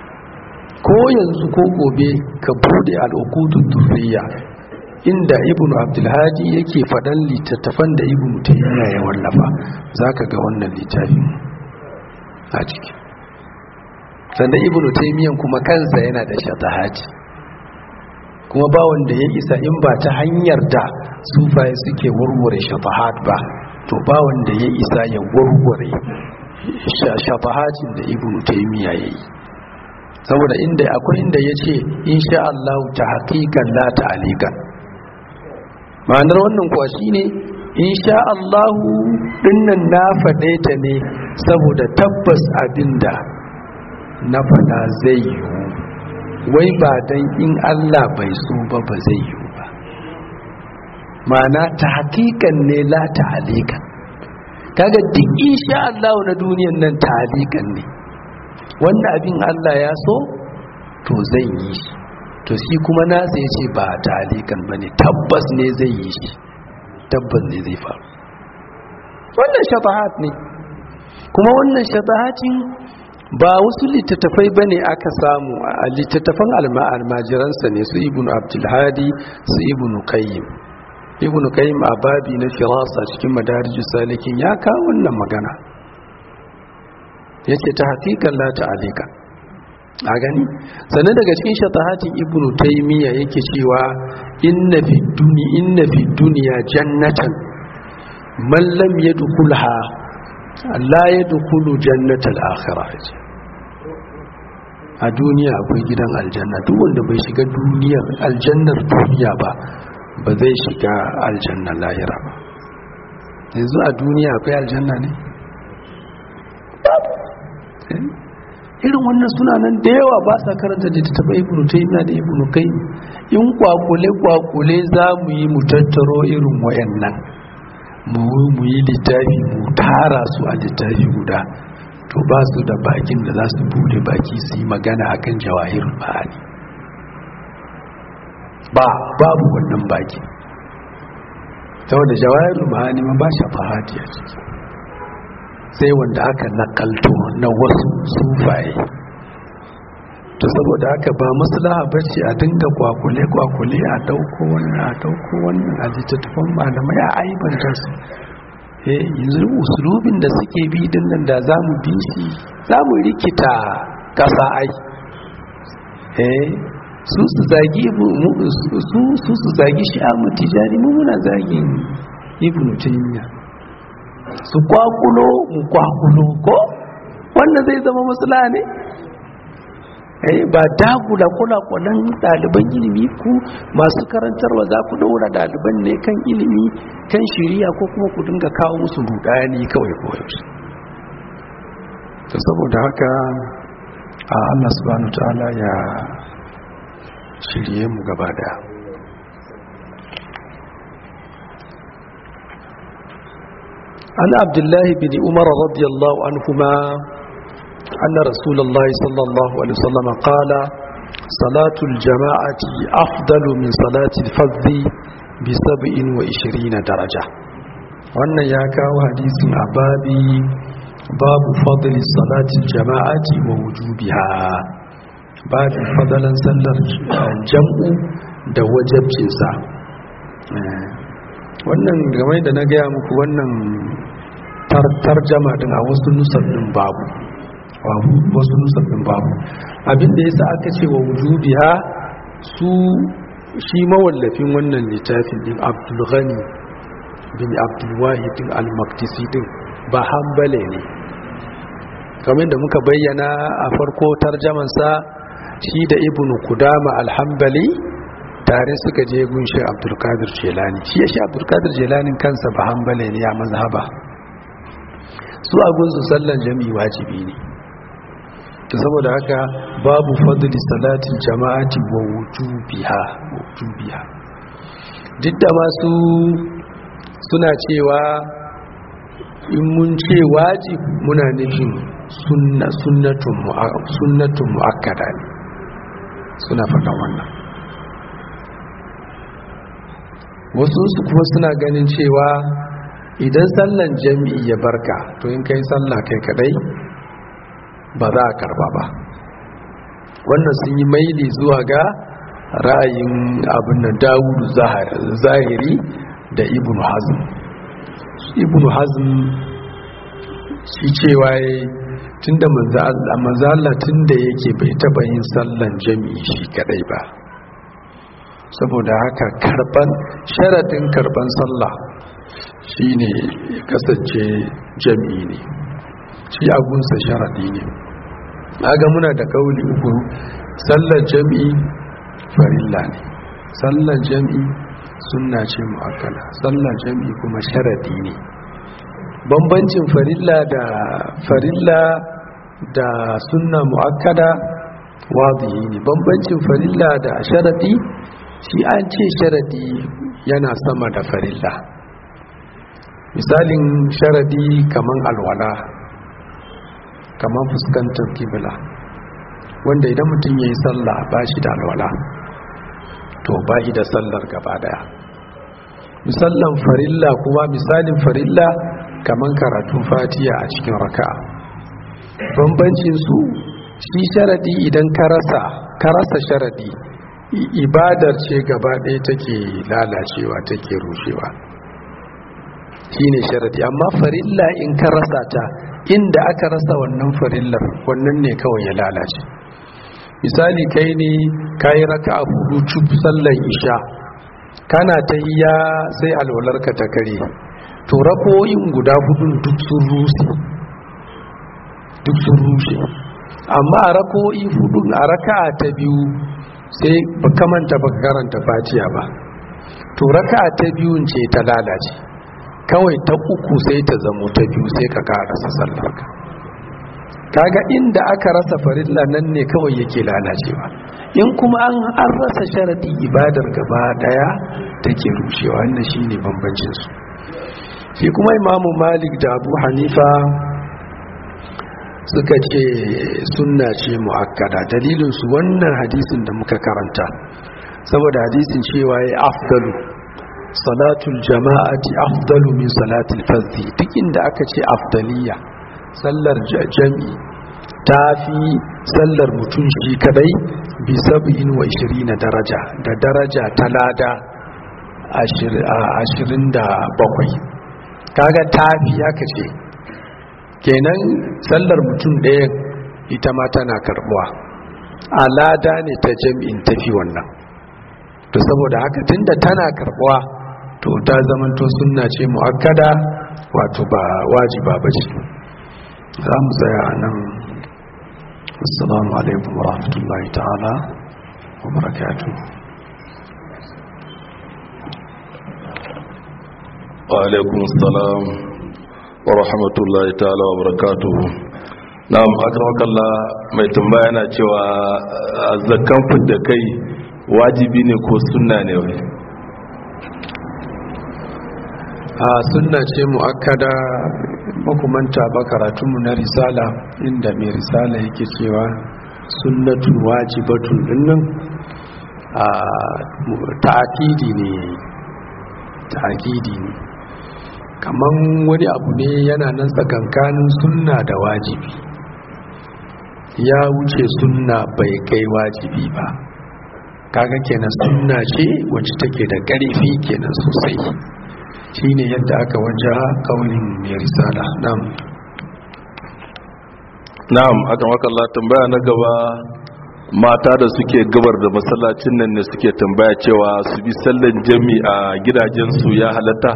Speaker 1: ko yanzu ko gobe ka bude al'ukudun durriya inda ibn abdulhadi yake faɗan littattafan da ibn taymiya ya wallafa zaka ga wannan littafin a ciki sannan ibn taymiyan kuma kansa yana da shatahati kuma ba wanda ya isa in ba ta hanyar da sufaye suke warware shatahat ba to ba wanda ya isa ya warware shatahatin da ibn taymiya ya yi saboda inda akwai inda ya ce insha Allah ta haƙiƙan la ta alikan ma'anar wannan kuwa shine insha Allahu dinnan na faɗe ta ne saboda tabbas abinda na faɗa zai yiwu wai ba dan in Allah bai so ba ba zai yiwu ba ma'ana ta hakikan ne la ta halikan kaga duk insha Allahu na duniyan nan ta halikan ne wannan abin Allah ya so to zan yi shi to shi kuma nasa ya ce ba talikan ba ne tabbas ne zai yi shi tabbas ne zai faru wannan shafahat ne kuma wannan shafahatin ba wasu littattafai ba ne aka samu a littattafan almajiransa ne su ibn abdulhadi su ibn qayyim ibn qayyim a babi na firasa cikin madarijus salikin ya kawo wannan magana yace ta hakikan la ta alika a gani sannan daga cikin shatahatin ibnu taymiya yake cewa inna fi duni inna fi dunya jannatan man lam yadkhulha la yadkhulu jannatal akhirah a duniya akwai gidan aljanna duk wanda bai shiga duniyar aljannar duniya ba ba zai shiga aljanna lahira ba yanzu a duniya akwai aljanna ne irin wannan suna nan da yawa ba sa karanta da taɓa ibnu taymiya da ibnu kai in kwakule kwakule za mu yi mu tattaro irin wayannan mu mu yi littafi mu tara su a littafi guda to ba su da bakin da za su bude baki su yi magana akan jawahirul ma'ani ba babu wannan baki saboda jawahirul ma'ani ma ba shafahati a ciki sai wanda aka nakalto na wasu sufaye to saboda haka ba maslaha bace a dinga kwakule kwakule a dauko wannan a dauko wannan a littattafan malamai a aibanta su eh yanzu usulubin da suke bi din nan da zamu bi shi zamu rikita kasa ai eh su su zagi su su su zagi shi a mutijani mu muna zagin ibnu taymiyyah su kwakulo mu kwakulo ko wannan zai zama matsala ne eh ba dagula kula kulan ɗaliban ilimi ku masu karantarwa za ku daura ɗaliban ne kan ilimi kan shiriya ko kuma ku dinga kawo musu rudani kawai koyaushe ta saboda haka a Allah subhanahu ta'ala ya shirye mu gaba daya عن عبد الله بن عمر رضي الله عنهما أن رسول الله صلى الله عليه وسلم قال صلاة الجماعة أفضل من صلاة الفذ بسبع وعشرين درجة wannan ya kawo hadisin a babi babu fadli salatin jama'ati wa wujubiha babin fadalan sallar jam'u da wajabcinsa wannan game da na gaya muku wannan tarjama din a wasu nusar din babu wasu nusar din babu abinda yasa aka ce wa wujubiha su shi mawallafin wannan littafin din abdulghani bin abdulwahid din al-maqdisi din ba hambale ne kamar da muka bayyana a farko tarjamansa shi da ibnu kudama al-hambali tare suka je gunshi abdulkadir jelani shi ya shi abdulkadir jelanin kansa ba hambale ne ya mazhaba su a gunsu sallan jami'i wajibi ne saboda haka babu fadli salatin jama'ati wa wujubiha wujubiha duk da masu suna cewa in mun ce wajib muna nufin sunna sunnatun sunnatun muakkada ne suna faɗan wannan wasu su kuma suna ganin cewa idan sallan jami'i ya barka to in kai sallah kai kadai ba za a karba ba wannan sun yi maili zuwa ga ra'ayin abin da dawudu zahiri da ibn hazm ibn hazm shi cewa ya tunda manzala tunda yake bai taba yin sallan jami'i shi kadai ba saboda haka karban sharadin karban sallah shine kasance jami'i ne shi abunsa sharadi ne aga muna da kauli uku sallar jami'i farilla ne sallar jami'i sunna ce mu'akkala sallar jami'i kuma sharadi ne bambancin farilla da farilla da sunna mu'akkada wadihi ne bambancin farilla da sharadi shi an ce sharadi yana sama da farilla misalin sharadi kaman alwala kaman fuskantar kibla wanda idan mutum ya yi sallah ba shi da alwala to ba shi da sallar gaba daya misalin farilla kuma misalin farilla kaman karatun fatiya a cikin raka bambancin su shi sharadi idan ka rasa ka rasa sharadi ibadar ce gaba ɗaya take lalacewa take rushewa shine sharadi amma farilla in ka rasa ta inda aka rasa wannan farillar wannan ne kawai ya lalace misali kai ne kayi raka a hudu cub sallan isha kana ta hiya sai alwalarka ta kare to rakoyin guda hudun duk sun rushe duk sun rushe amma a rakoyi hudun a raka'a ta biyu sai baka manta baka karanta fatiya ba to raka'a ta biyun ce ta lalace kawai ta uku sai ta zamo ta biyu sai ka karasa sallarka kaga inda aka rasa farilla nan ne kawai yake lalacewa in kuma an an rasa sharadi ibadar gaba daya take rushewa wannan shine bambancin su shi kuma imamu malik da abu hanifa suka ce sunna ce muakkada dalilin su wannan hadisin da muka karanta saboda hadisin cewa ya afdalu salatul jama'ati afdalu min salatul fardhi duk inda aka ce afdaliya sallar jami ta fi sallar mutum shi kadai bi sab'in wa ishirina daraja da daraja ta lada ashirin da bakwai kaga ta fi aka ce kenan sallar mutum ɗaya ita ma tana karbuwa a lada ne ta jami'in tafi wannan to saboda haka tunda tana karbuwa to ta zamanto sunna ce mu'akkada wato ba wajiba ba ce za mu tsaya nan assalamu alaikum wa rahmatullahi ta'ala wa barakatu
Speaker 2: wa alaikum assalam wa rahmatullahi ta'ala wa barakatu na'am akramakallah mai tambaya na cewa zakkan fidda kai wajibi ne ko sunna ne wai
Speaker 1: a sunna ce mu'akkada makumanta ba karatunmu na risala inda mai risala yake cewa sunnatu wajibatun dinnan a ta'akidi ne ta'akidi ne kaman wani abu ne yana nan tsakankanin sunna da wajibi ya wuce sunna bai kai wajibi ba kaga kenan sunna ce wacce take da ƙarfi kenan sosai shine yadda aka waje kaulin mai risala na'am
Speaker 2: na'am akan wakalla tambaya na gaba mata da suke gabar da masallacin nan ne suke tambaya cewa su bi sallan jami a gidajensu ya halatta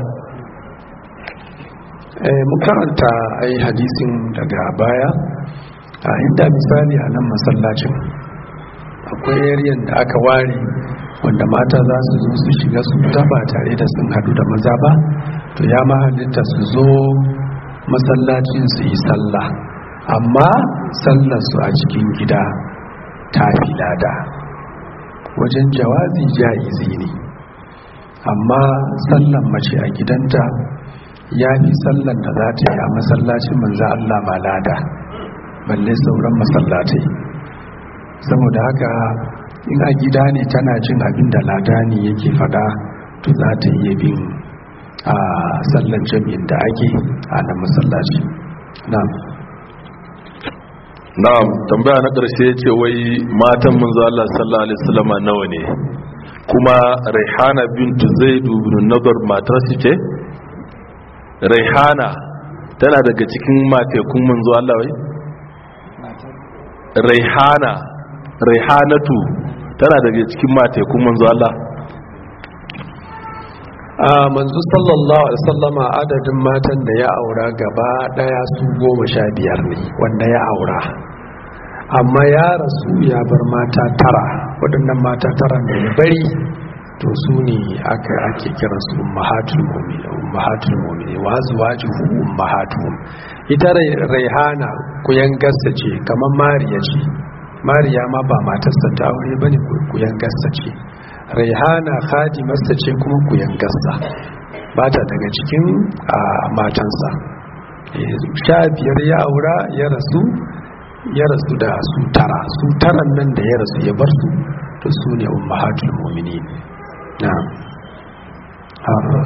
Speaker 1: mu karanta ai hadisin daga baya a inda misali a nan masallacin akwai yariyan da aka ware wanda mata za su zo su shiga su fita ba tare da sun hadu da maza ba to ya ma halitta su zo masallacin su yi sallah amma sallar su a cikin gida ta fi lada wajen jawazi jaizi ne amma sallan mace a gidanta ya fi sallan da za ta yi a masallacin manzo Allah ma lada balle sauran masallatai saboda haka in a gida ne tana jin abin da lada ne yake fada to za ta iya bin a sallan jami'in da ake a nan masallaci na'am
Speaker 2: na'am tambaya na ƙarshe ce wai matan manzo Allah sallallahu alaihi wasallam nawa ne kuma Raihana bintu Zaid ibn Nadar matar su ce Raihana tana daga cikin matekun manzo Allah wai Raihana Raihanatu tana daga cikin matekun manzo Allah
Speaker 1: a manzo sallallahu alaihi wasallama adadin matan da ya aura gaba daya su goma sha biyar ne wanda ya aura amma ya rasu ya bar mata tara waɗannan mata tara da ya bari to su ne aka ake kira su ummahatul mu'minin ummahatul mu'minin wa azwajuhu ummahatuhum ita raihana kuyan gassa ce kamar mariya ce mariya ma ba matarsa ta aure bane kuyan gassa ce raihana khadimarsa ce kuma kuyan gassa ba ta daga cikin matansa sha biyar ya aura ya rasu ya rasu da su tara su taran nan da ya rasu ya bar su to su ne ummahatul mu'minin na'am